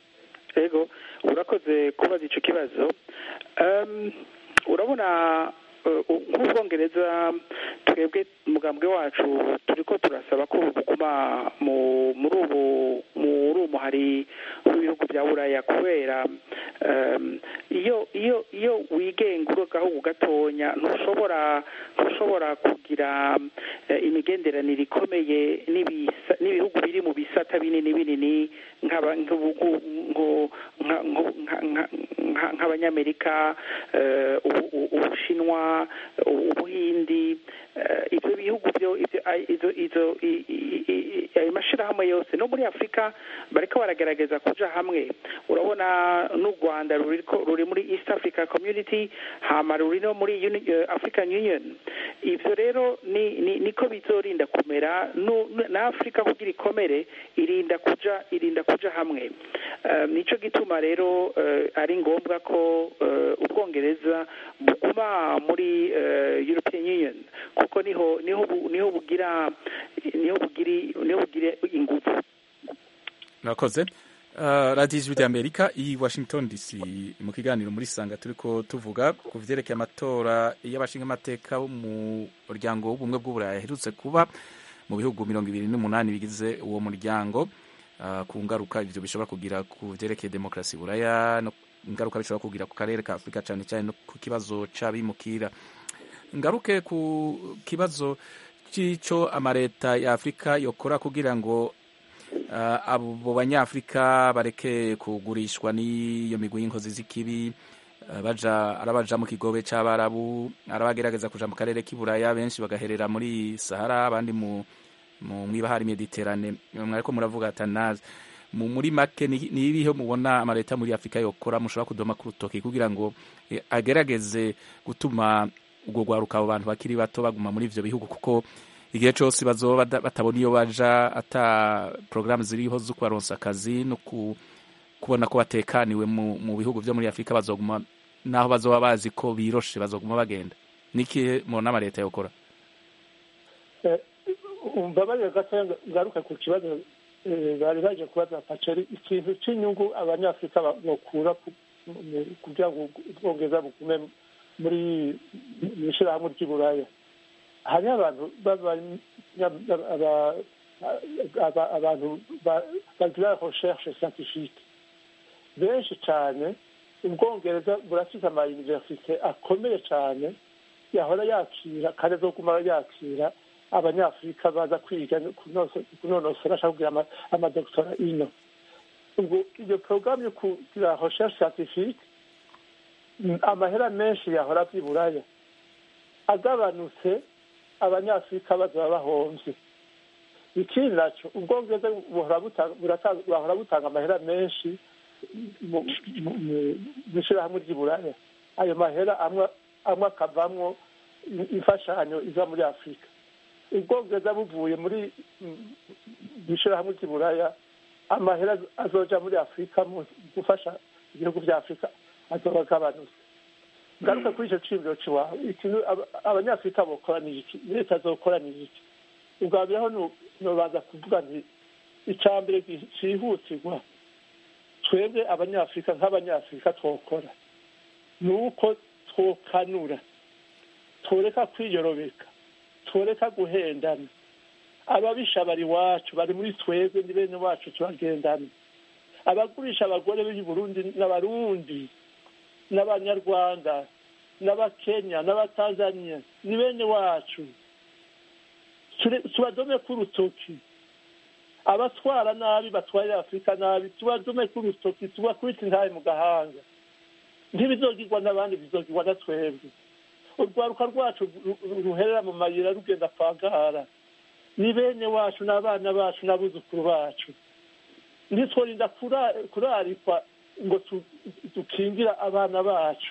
Speaker 3: ego urakoze kubaza icyo kibazo Em, urabona eh, nk'ubwongereza twebwe umugambwe wacu turi ko turasaba ko buguma mu- muri ubu muri ubu hari w'ibihugu bya buraya kubera em, iyo iyo iyo wigenga uri agahugu gatonya ntushobora ntushobora kugira eh, imigenderanire ikomeye n'ibisa- n'ibihugu biri mu bisata binini binini nk'aba- nk'ubugu- nko- nka- nko- nka- nka- nka- nk'abanyamerika eh, ubu- ubu- ubushinwa ubu- ubuhindi eh, ibyo bihugu byo ibyo ay- izo izo i- i- i- ayo mashyirahamwe yose no muri afurika bariko baragerageza kuja hamwe urabona n'u rwanda ruri ko- ruri muri east africa community hama ruri no muri Uni- eh, african union ivyo rero ni ni- niko bizorinda kumera nu- nu- na afurika kugira ikomere irinda kuja irinda kuja hamwe Eh, nico gituma rero eh, ari ngombwa ko eh, ubwongereza buguma muri eh, european union kuko niho niho bu- niho bugira niho bugiri niho bugira ingufu
Speaker 1: murakoze Uh, radiyo ijwi ry'amerika i washington dc mu kiganiro muri sanga turiko tuvuga ku vyerekeye amatora y'abashingamateka bo mu muryango w'ubumwe bw'uburayi aherutse kuba mu bihugu mirongo ibiri n'umunani bigize uwo muryango uh, ku ngaruka ivyo bishobora kugira ku vyerekeye demokarasi buraya no ingaruka bishobora kugira ku karere ka afurika cane cane no ku kibazo c'abimukira ngaruke ku kibazo c'ico amareta ya afurika yokora kugira ngo uh, abo banyafurika bareke kugurishwa n'iyo migwi y'inkozi z'ikibi uh, baja arabaja mu kigobe c'abarabu arabagerageza kuja mu karere k'iburaya benshi bagaherera muri sahara abandi mu mu mwibahari mediterane mwariko muravuga atanazi mu muri make ni ni ibihe mubona amaleta muri afurika yokora mushobora kudoma ku rutoki kugira ngo eh, agerageze gutuma ubwo rwaruka abo bantu bakiri bato baguma muri ivyo bihugu kuko igihe cyose bazoba bada- batabona iyo baja ata porogaramu ziriho zo kubaronsa akazi no ku, kubona ko batekaniwe mu, mu bihugu vyo muri afurika bazoguma naho bazoba bazi ko biroshe bazoguma bagenda niki mubona amaleta yokora
Speaker 6: Eh, umbabarire gatoya nga- ngaruke ku kibazo eh, bari baje kubaza paceri ikintu cy'inyungu abanyafurika ba- bokura ku- mu- kugira ngo ubwongereza bugume muri mu ishyirahamwe ry'iburaya hariho abantu b'abanya- aba- aba- abantu ba- bagira recherche scientifique benshi cyane ubwongereza burafite ama universite akomeye cyane yahora yakira kandi azoguma yakira abanyafurika baza kwiga no kunoso- kunonosora ashaka kugira ama- amadogitora ino ubwo iyo porogaramu yo kugira recherche scientifique mm, amahera menshi yahora by'iburaya agabanutse abanyafurika bazaba bahomvye ikindi naco ubwongereza buhora buta- burata- bahora butanga amahera menshi mu mu- mu- mu ishyirahamwe ry'iburaya ayo mahera amwe amwe akavamwo i- imfashanyo iza muri afurika ubwongereza buvuye muri mm, mu ishyirahamwe ry'iburaya amahera azoja muri afurika mu gufasha ibihugu bya afurika azoba agabanutse ngaruka kuri icyo cibiro ciwawe ikintu aba- abanyafurika bokora ni iki leta zokora ni iki ubwa mbere ho nu- nobanza kuvuga nti icya mbere gi- cihutirwa twebwe abanyafurika nk'abanyafurika twokora ni uko twokanura tworeka kwiyorobeka tworeka guhendana ababisha bari iwacu bari muri twebwe ni bene wacu turagendana abagurisha abagore b'i burundi n'abarundi n'abanyarwanda n'abakenya n'abatanzaniya ni bene wacu Ture- tubadome k'urutoki abatwara nabi batwarira afurika nabi tubadome k'urutoki tubakubita intaye mu gahanga ntibizogirwa n'abandi bizogirwa na twebwe urwaruka rwacu ru- ru- ruherera mu mayira rugenda kwagara ni bene wacu n'abana bacu n'abuzukuru bacu ntitworinda kura- kurarikwa ngo tu- dukingira abana bacu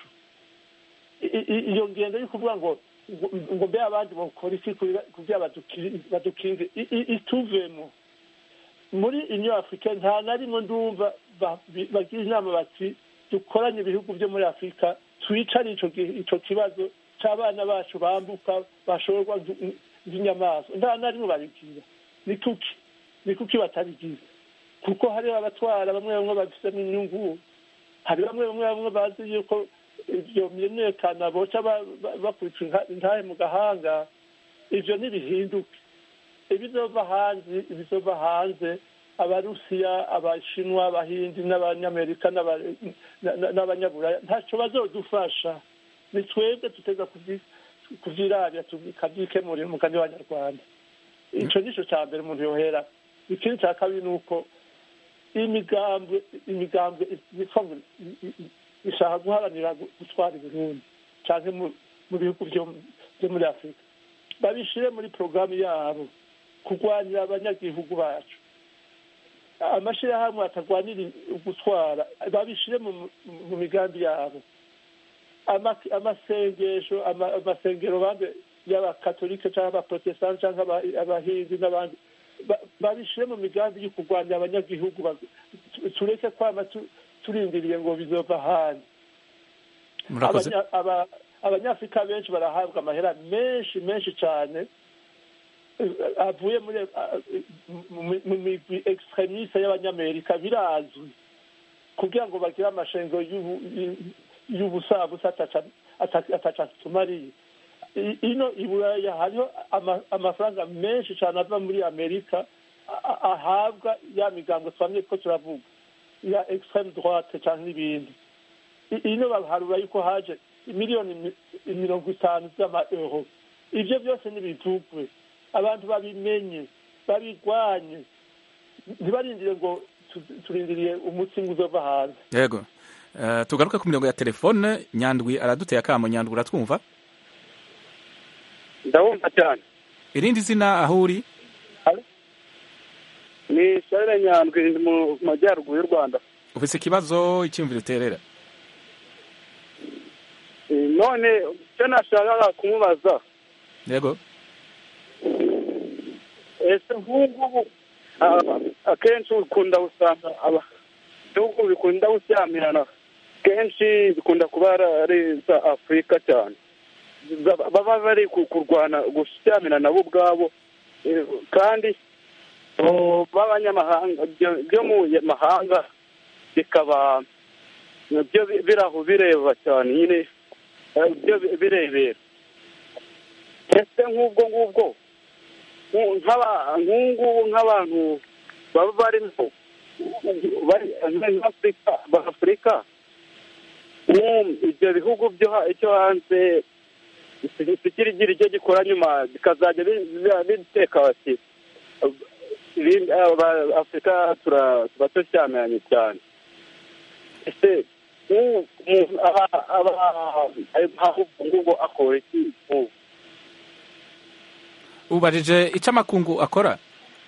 Speaker 6: I- i- iyo ngendo yo kuvuga ngo ngo- ngo mbe abandi bakora iki kugira- kugira baduki- badukinge i- i- ituvemo muri inyo afurika nta na rimwe ndumva ba- bi- bagira inama bati dukoranye ibihugu byo muri afurika twicare ico gi- ico kibazo c'abana bacu bambuka bashorwa nk- nk'inyamaswa nta na rimwe babigira ni kuki ni kuki batabigira kuko hariho abatwara bamwe bamwe bafisemo inyungu hari bamwe bamwe bamwe bazi yuko ibyo myerekana boca ba- ba- bakubita inka- intahe mu gahanga ivyo ntibihinduke ibizova hanze ibizova hanze abarusiya abashinwa abahindi n'abanyamerika n'aba- na- na- n'abanyaburaya ntaco bazodufasha ni twebwe tuteza kuvyi- kuvyirabya tukavyikemurira umugani w'abanyarwanda ico nico ca mbere umuntu yohera ikindi ca kabiri ni uko imigambwe imigambwe yitwa ngo i- i- i- ishaka guharanira gu- gutwara Burundi canke mu mu bihugu vyo vyo muri afurika babishire muri porogaramu yabo kurwanira abanyagihugu bacu amashirahamwe atagwanira gutwara babishire mu mu migambi yabo Ama- amasengesho ama- amasengero bambe y'abakatolike cyangwa abaprotestani cyangwa aba- abahindi n'abandi ba- babishire mu migambi yo kurwanya abanyagihugu ba- tu- tureke kwama tu- turindiriye ngo bizova hanze
Speaker 1: murakoze
Speaker 6: Abanya- aba- abanyafurika benshi barahabwa amahera menshi menshi cyane eh, avuye muri eh, mu- mu- mu migwi extremiste y'abanyamerika birazwi kugira ngo bagire amashengo y'ubu- y- y'ubusabusa ataca- ata- ataca tumariye I- ino i buraya hariho ama- amafaranga menshi cyane ava muri amerika a- a- ahabwa ya migambo twamye ko turavuga ya extreme droite cyangwa n'ibindi I- ino baharura yuko haje miliyoni mi- mirongo itanu z'amaeuro ivyo byose ntibivugwe abantu babimenye babigwanye ntibarindire ngo tu- turindiriye umutsi ngo uzova hanze
Speaker 1: yego Eh, tugaruke ku mirongo ya telefone nyandwi araduteye akamo nyandwi uratwumva
Speaker 10: ndabumva cyane
Speaker 1: irindi zina aho uri
Speaker 10: ni sharire nyandwi ndi mu majyaruguru y'u rwanda
Speaker 1: ufise ikibazo icyumviro uterera
Speaker 10: Eh, none icyo nashakaga kumubaza
Speaker 1: yego
Speaker 10: ese nk'ubu ah, akenshi ukunda gusanga aba ibihugu bikunda gushyamirana kenshi bikunda kuba ari za afurika cyane Za- baba bari ku- kurwana gushyamirana bo ubwabo eh, kandi oh, b'abanyamahanga byo- byo mu mahanga bikaba byo bi- biraho bireba cyane nyine eh, byo bi- birebera ese nk'ubwo ngubwo nku- nk'aba- nk'ubungubu nk'abantu baba barimo bari nk'afurika b'afurika ibyo bihugu byo ha- icyo hanze ikirigira icyo gikora nyuma bikazajya bi- bi- biteka bati ibindi- aba- afurika tura- tuba tushyamiranye cyane ese nk'ubu umuntu aba- aba- ahubwo ngubwo akora iki nk'ubu
Speaker 1: ubajije icyo amakungu akora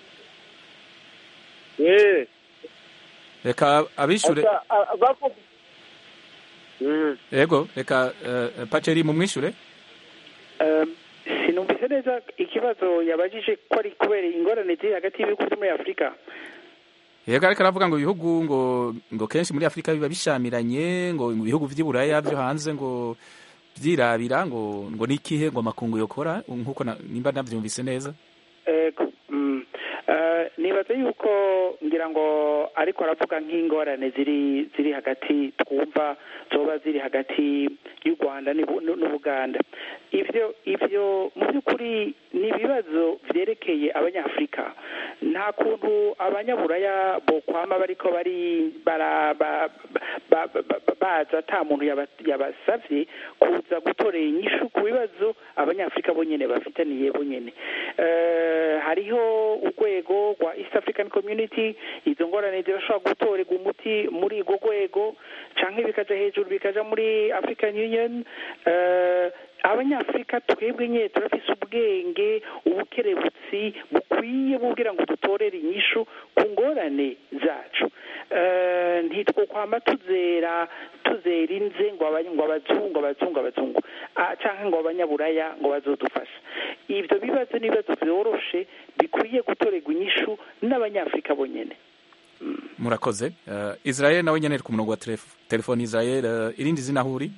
Speaker 10: yeee
Speaker 1: reka abishure
Speaker 10: Asa- a- bavuga Mm.
Speaker 1: yego reka eh, paceri mumwishure
Speaker 3: Um, sinumvise neza ikibazo yabajije ko ari kubera ingorane ziri hagati y'ibihugu byo muri afurika
Speaker 1: yego ariko aravuga ngo ibihugu ngo ngo kenshi muri afurika biba bishamiranye ngo mu bihugu vy'iburaya byo hanze ngo vyirabira ngo ngo nikihe ngo amakungu yokora nkuko na- nimba navyumvise neza
Speaker 3: ego mm. Eh, nibaza yuko ngira ngo ariko aravuga nk'ingorane ziri ziri hagati twumva zoba ziri hagati y'u rwanda n'ibu- n'u- n'ubuganda ivyo ivyo mu by'ukuri ni ibibazo vyerekeye abanyafurika nta kuntu abanyaburaya bokwama bariko bari bara ba- ba- ba- ba- baza ata muntu yaba- yabasavye kuza gutorera inyishu ku bibazo abanyafurika bonyene bafitaniye bonyene Eh, hariho urwego rwa east african community izo ngorane zirashobora gutorerwa umuti muri urwo rwego canke bikaja hejuru bikaja muri african union Eh, abanyafurika twebwe nyine turafise ubwenge ubukerebutsi bukwiye bubwira ngo dutorere inyishu ku ngorane zacu Eh, ntitwokwama tuzera tuzera inze ngo abanye- ngo abazungu abazungu abazungu Ah, canke ngo abanyaburaya ngo bazodufasha ivyo bibazo ni ibibazo vyoroshe bikwiye gutorerwa inyishu n'abanyafurika bonyene
Speaker 1: murakoze Eh, israel nawe nyene ari ku murongo wa telef- telefoni israel eh, irindi zina huri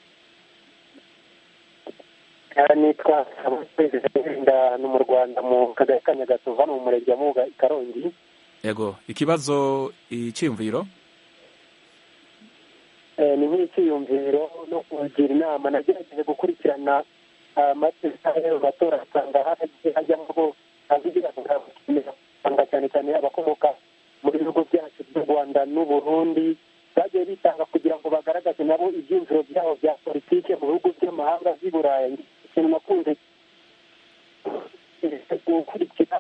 Speaker 11: nitwa wenda ni mu rwanda mu kagari ka nyagasovu hano mu murenge wa muga i karongi
Speaker 1: yego ikibazo iciyumviro
Speaker 11: Eh, ni nk'icyiyumviro no kugira inama nagerageje gukurikirana amateka y'ayo matora asanga haragiye hajyamo bo abigira usanga cyane cyane abakomoka mu bihugu byacu by'u rwanda n'u burundi bagiye bitanga kugira ngo bagaragaze nabo ibyiyumviro byabo bya politike mu bihugu by'amahanga by'i burayi ikintu nakunze gukurikira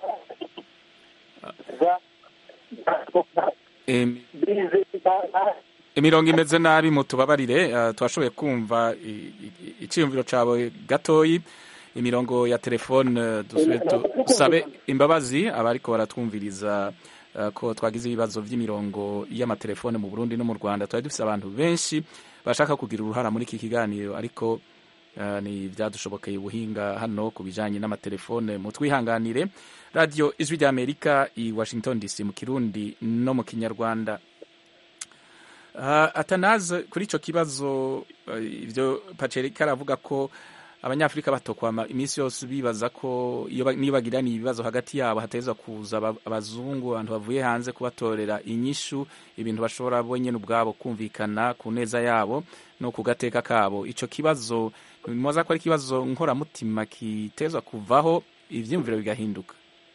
Speaker 1: Em,
Speaker 11: bize
Speaker 1: imirongo imeze nabi mutubabarire eh, twashoboye kumva i- i- iciyumviro cawe gatoyi imirongo ya telefone eh, dusube tu- dusabe imbabazi abariko baratwumviriza eh, ko twagize ibibazo vy'imirongo y'amatelefone mu Burundi no mu Rwanda twari dufise abantu benshi bashaka kugira uruhara muri iki kiganiro ariko eh, ni vyadushobokeye ubuhinga hano ku bijanye n'amatelefone mutwihanganire radio ijwi rya Amerika i Washington DC mu Kirundi no mu Kinyarwanda Uh, atanaze kuri ico kibazo uh, ivyo Pacerika aravuga ko abanyafrika batokwama iminsi yose bibaza ko iyo ba- niyo bagiraniye ibibazo hagati yabo hateza kuza aba- abazungu abantu bavuye hanze kubatorera inyishu ibintu bashobora bo nyene ubwabo kumvikana ku neza yabo no ku gateka kabo ico kibazo mwaza ko ari ikibazo nkoramutima kitezwa kuvaho ivyiyumviro bigahinduka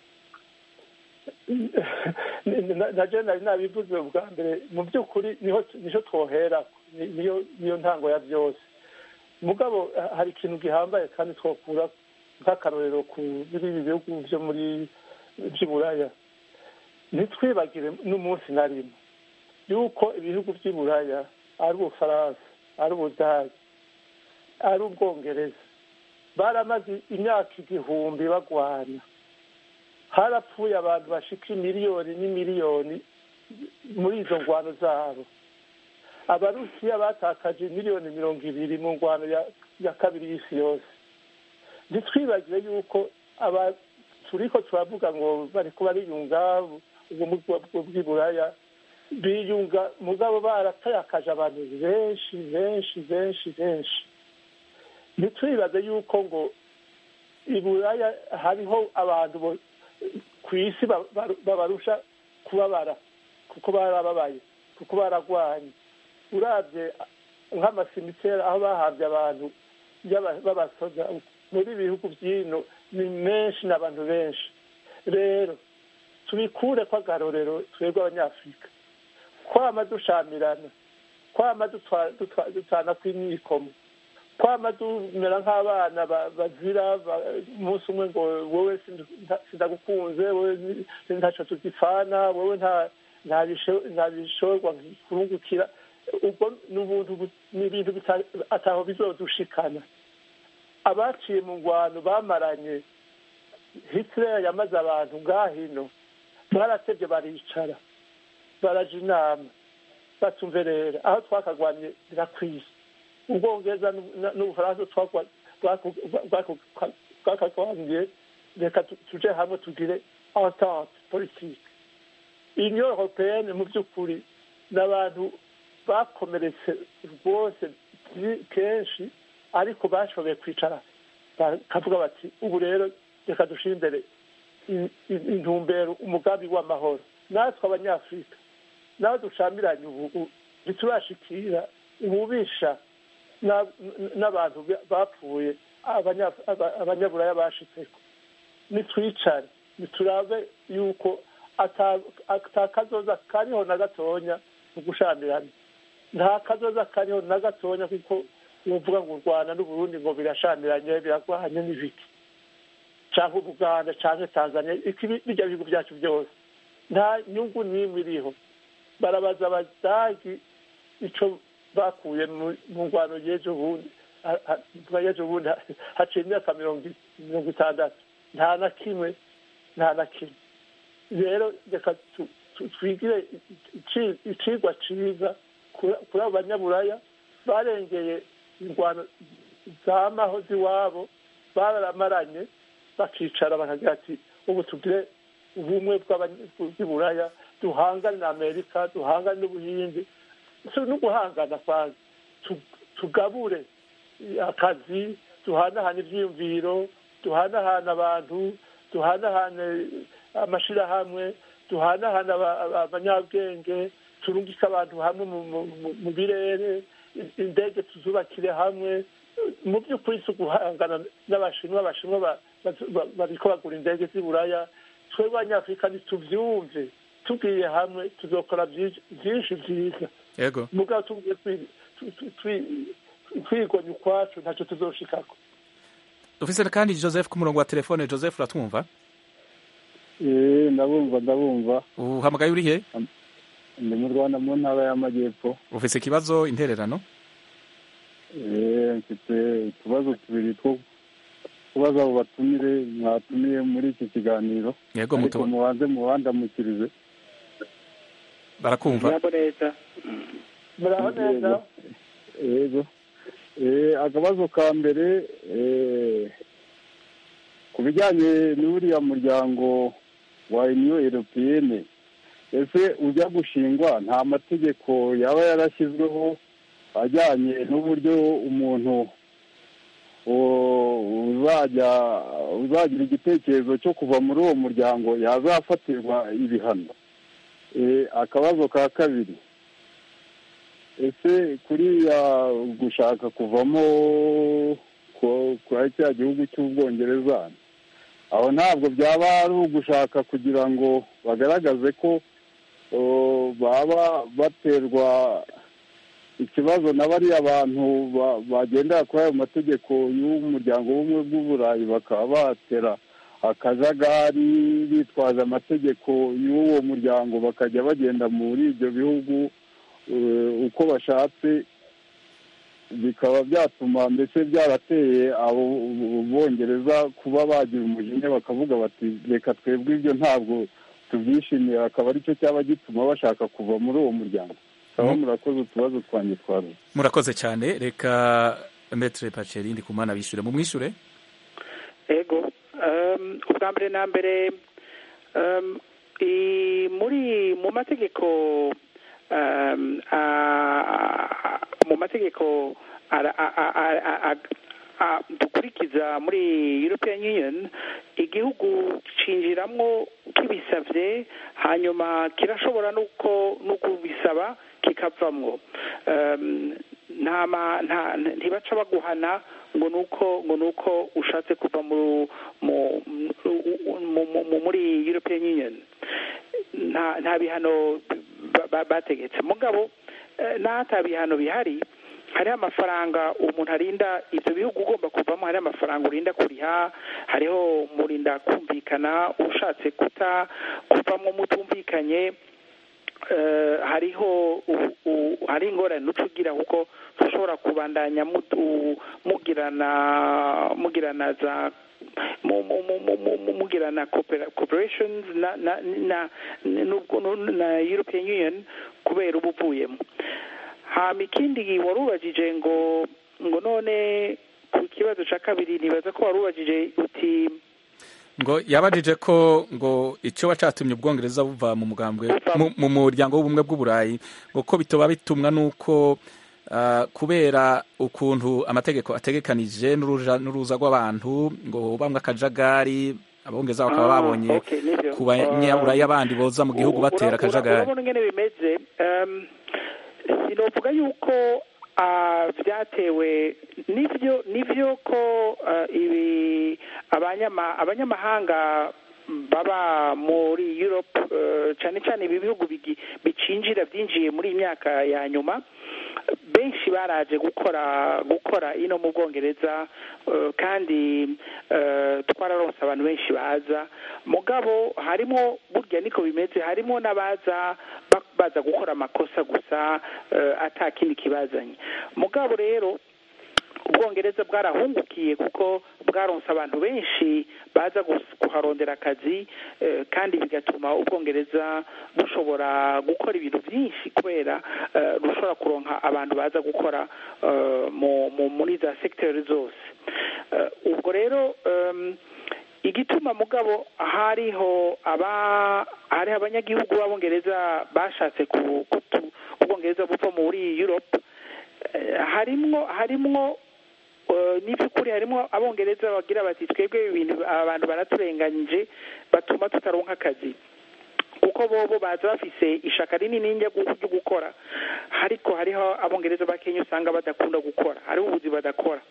Speaker 6: naje nari nabivuze bwa mbere mu by'ukuri niho niho twohera ni- niyo niyo ntango ya byose mugabo ha- hari ikintu gihambaye kandi twokura nk'akarorero ku biriya bihugu byo muri by'iburaya ntitwibagire n'umunsi na rimwe yuko ibihugu by'iburaya ari ubufaransa ari ubudage ari ubwongereza baramaze imyaka igihumbi bagwana harapfuye abantu bashika miliyoni n'imiliyoni muri izo ngwano zabo abarusiya batakaje miliyoni mirongo ibiri mu ngwano ya, ya kabiri y'isi yose ntitwibagire yuko aba turiko turavuga ngo bariko bariyunga ubumwe bw- bw'iburaya biyunga mugabo baratayakaje abantu benshi benshi benshi benshi ntitwibaze yuko ngo iburaya hariho abantu bo- ku isi ba- ba- babarusha kubabara kuko barababaye kuko baragwanye urabye nk'amasimiteri aho bahambye abantu y'aba- b'abasoda muri bihugu by'ino ni menshi n'abantu benshi rero tubikure ko agarorero twebwe abanyafurika kwama dushamirana kwama dutwa- dutwa- dutana kw'imyikomo kwama tumera nk'abana ba- bazira ba- umunsi umwe ngo wowe sinda- nta- sindagukunze wowe ni- ntaco tugipfana wowe nta nta bisho- nta bishorwa kurungukira ubwo ni ubuntu bu- ni ibintu bita- ataho bizodushikana abaciye mu ngwano bamaranye hitler yamaze abantu ngahino baratevye baricara baraja inama batumverera aho twakagwanye birakwiye ubwongereza n'u- na- n'ubufaransa twagwa- bwaku- bwaku- bwakagwaniye reka tu- tuje hamwe tugire entente politique union européenne mu by'ukuri n'abantu bakomeretse rwose byi- kenshi ariko bashoboye kwicara bakavuga bati ubu rero reka dushyire imbere i- i- intumbero umugambi w'amahoro natwe abanyafurika nawe dushamiranye ubu u- ntiturashikira ububisha na- n- n'abantu ba- bapfuye abanya- aba- abanyaburaya bashitseko nitwicare niturabe yuko ata- ata kazoza kariho na gatonya mu gushamirana nta kazoza kariho na gatonya kuko wovuga ngo u rwanda n'uburundi ngo birashamiranye biragwanye n'ibiki canke ubuganda canke tanzania iki birya bihugu byacu byose nta nyungu n'imwe iriho barabaza abadagi ico bakuye mu- mu ngwano y'ejo bundi ha- ha- mvuga y'ejo bundi ha- haciye imyaka mirongo i- mirongo itandatu nta na kimwe nta na kimwe rero reka tu- tu- twigire ici- icigwa ciza kuri kuri abo banyaburaya barengeye ingwano zamaho z'iwabo baramaranye bakicara bakagira ati ubu tugire ubumwe bw'abany- bw'iburaya duhangane na amerika duhangane n'ubuhindi si no guhangana kwanza Tu- tugabure akazi duhanahane ivyiyumviro duhanahane abantu duhanahane amashirahamwe duhanahane aba- aba- abanyabwenge turungike abantu hamwe mu- mu- mu- mu birere i- indege tuzubakire hamwe mu by'ukuri si uguhangana n'abashinwa abashinwa ba- ba- ba- bariko bagura indege z'i buraya twebwe abanyafurika ntituvyumve tugiye hamwe tuzokora vyinshi vyinshi vyiza
Speaker 1: yego
Speaker 6: mugabo tugiye twi- twi- twi- twi- twigonya ukwacu ntacyo tuzoshikako
Speaker 1: dufise kandi joseph ku murongo wa telefone joseph uratwumva
Speaker 12: Eh, ndabumva ndabumva
Speaker 1: uhamagaye uri he
Speaker 12: ndi mu rwanda mu ntara y'amajyepfo
Speaker 1: ufise ikibazo intererano
Speaker 12: Eh, mfite utubazo tubiri two kubaza abo batumire mwatumiye muri iki kiganiro
Speaker 1: Yego,
Speaker 12: ariko
Speaker 1: muto-
Speaker 12: mubanze mubandamukirize
Speaker 1: barakumva
Speaker 3: murabo neza
Speaker 6: muraho neza
Speaker 12: yego Eh, akabazo ka mbere eh, ku bijyanye n'uriya muryango wa uniyo europeyene ese ujya gushingwa nta mategeko yaba yarashyizweho ajyanye n'uburyo umuntu u- uzajya uzagira igitekerezo cyo kuva muri uwo muryango yazafatirwa ibihano Eh, akabazo ka kabiri ese kuriya gushaka kuvamo ku- kwa cya gihugu cy'ubwongereza aho ntabwo byaba ari ugushaka kugira ngo bagaragaze ko o, baba baterwa ikibazo na bariya bantu ba- bagendera kuri ayo mategeko y'umuryango w'ubumwe bw'uburayi bakaba batera akajagari bitwaza amategeko y'uwo muryango bakajya bagenda muri ibyo bihugu eh, uko bashatse bikaba byatuma mbese byarateye abo bongereza kuba bagira umujinya bakavuga bati reka twebwe ibyo ntabwo tubyishimiye akaba aricyo cyaba gituma bashaka kuva muri uwo muryango kaba murakoze utubazo twanjye twaruze
Speaker 1: murakoze cyane reka metre paceri ndi kumana bishyure mu mwishure
Speaker 3: ego um, ubwa mbere na mbere um, i, muri mu mategeko um, a- mu mategeko ara- a- a- a- a- ah, dukurikiza muri european union igihugu cinjiramwo kibisavye hanyuma kirashobora nuko no kubisaba kikavamwo um, nta ma- nta ntibaca baguhana ngo nuko ngo nuko ushatse kuva mu mu mu- mu- mu- muri european union nta nta bihano ba- ba- bategetse mugabo eh, n'ata bihano bihari hariho amafaranga umuntu arinda ibyo bihugu ugomba kuvamo hariho amafaranga urinda kuriha hariho murinda kumvikana ushatse kuta kuvamo mutumvikanye eh, hariho u- u- hari ingorane uca ugira kuko ushobora kubandanya mutu- mugirana mugirana za mu- mu- mu- mu- mu- mu- mugirana coopera- cooperations na na na n'ubwo- na European Union kubera uba uvuyemo hama ikindi wari ubajije ngo ngo none ku kibazo cya kabiri nibaza ko wari ubajije uti
Speaker 1: ngo yabajije ko ngo icyo wacatumye ubwongereza buva mu mugambwe mu- mu muryango w'ubumwe bw'uburayi ngo ko bitoba bitumwa n'uko ah, kubera ukuntu amategeko ategekanije n'uruja n'uruza rw'abantu ngo bamwe akajagari abongereza bakaba
Speaker 3: Ah,
Speaker 1: babonye
Speaker 3: okay, nibyo.
Speaker 1: ku banyaburayi abandi boza mu gihugu batera
Speaker 3: Ura- ura-
Speaker 1: akajagari
Speaker 3: urabona ingene bimeze um, sinovuga yuko ah, vyatewe nivyo nivyo ko ah, ibi abanyama abanyamahanga baba muri Europe eh, cane cane ibi bihugu bigi- bicinjira byinjiye muri iyi myaka ya nyuma benshi baraje gukora gukora ino mu bwongereza eh, kandi eh, twararonse abantu benshi baza mugabo harimo burya niko bimeze harimo n'abaza ba- baza gukora amakosa gusa eh, ata kindi kibazanye mugabo rero ubwongereza bwarahungukiye kuko bwaronse abantu benshi baza gus- kuharondera akazi eh, kandi bigatuma ubwongereza bushobora gukora ibintu byinshi kubera eh, rushobora kuronka abantu baza gukora eh, mu- mu- muri za segiteri zose Eh, ubwo rero em, igituma mugabo hariho aba hariho abanyagihugu b'abongereza bashatse ku- kutu ubwongereza buva muri europe eh, harimwo harimwo eh, n'iby'ukuri harimo abongereza bagira bati twebwe ibintu abantu baraturenganyije batuma tutaronka akazi kuko bobo baza bafise ishaka rinini ryo gu- ryo gukora ariko hariho abongereza bakenya usanga badakunda gukora hariho ubuzi badakora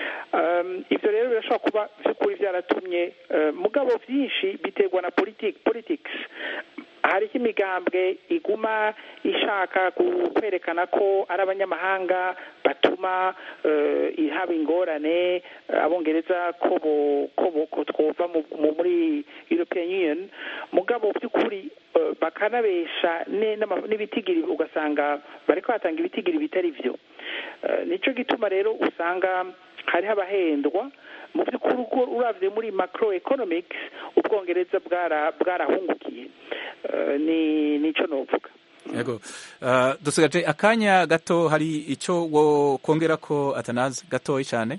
Speaker 3: um, ivyo rero birashobora kuba vy'ukuri vyaratumye uh, mugabo vyinshi biterwa na politik politics hariho imigambwe iguma ishaka ku- kwerekana ko ari abanyamahanga batuma eh, haba ingorane eh, abongereza ko bo- ko bo- ko twova mu- mu- muri european union mugabo by'ukuri eh, bakanabesha ne- n'ama- n'ibitigiri ugasanga bariko batanga ibitigiri bitari vyo Eh, nico gituma rero usanga hariho abahendwa mu by'ukuri uko uravye muri macro economics ubwongereza bwara- bwarahungukiye Eh, ni nico novuga
Speaker 1: yego Ah, dusigaje akanya gato hari icyo wo kongera ko atanazi gatoya cyane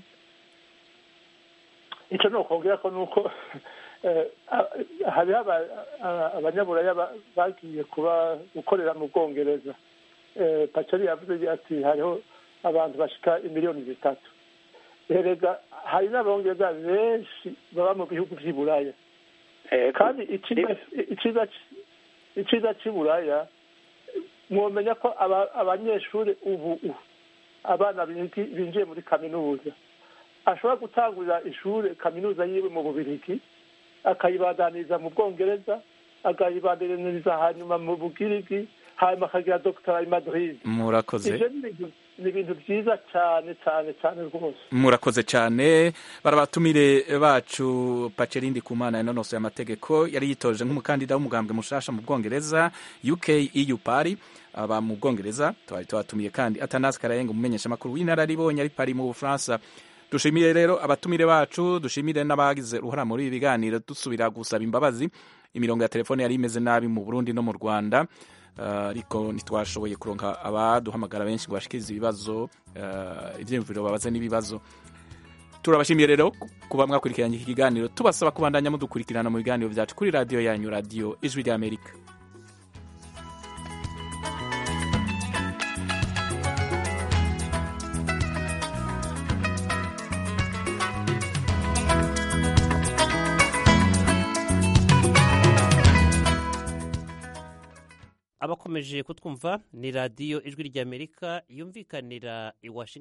Speaker 6: icyo ni ukongera ko ni uko eh, a- hariho aba- a- abanyaburaya ba- bagiye kuba gukorera mu bwongereza Eh, pacari yavuze ati hariho abantu bashika imiliyoni zitatu erega hari n'abongereza benshi baba mu bihugu vy'i buraya kandi iciza iciza iciza c'i buraya mwomenya ko aba- abanyeshuri ubu u- abana bigi- binjiye muri kaminuza ashobora gutangurira ishuri kaminuza yiwe mu bubirigi akayibandaniriza mu bwongereza akayibandaniriza hanyuma mu bugirigi hanyuma akagira dogitera i madrid
Speaker 1: murakoze
Speaker 6: ivyo ni ibintu- ni ibintu vyiza cane cane cane rwose
Speaker 1: murakoze cyane barabatumire bacu pacerindi kumana yanonosoye amategeko yari yitoje nk'umukandida w'umugambwe mushasha mu bwongereza uk eu pari aba mu bwongereza twari tubatumiye kandi atanasi karayenga umumenyeshamakuru w'inararibonye ari pari mu bufaransa dushimire rero abatumire bacu dushimire n'abagize uruhara muri ibi biganiro dusubira gusaba imbabazi imirongo ya telefone yari imeze nabi mu burundi no mu rwanda Uh, ariko ntitwashoboye kuronka abaduhamagara benshi ngo bashikirize ibibazo uh, ivyiyumviro babaze n'ibibazo turabashimiye rero kuba mwakurikiranye iki kiganiro tubasaba kubandanya mudukurikirana mu biganiro vyacu kuri radiyo yanyu radiyo ijwi ry'amerika
Speaker 13: abakomeje kutwumva ni radiyo ijwi ry'amerika yumvikanira i washington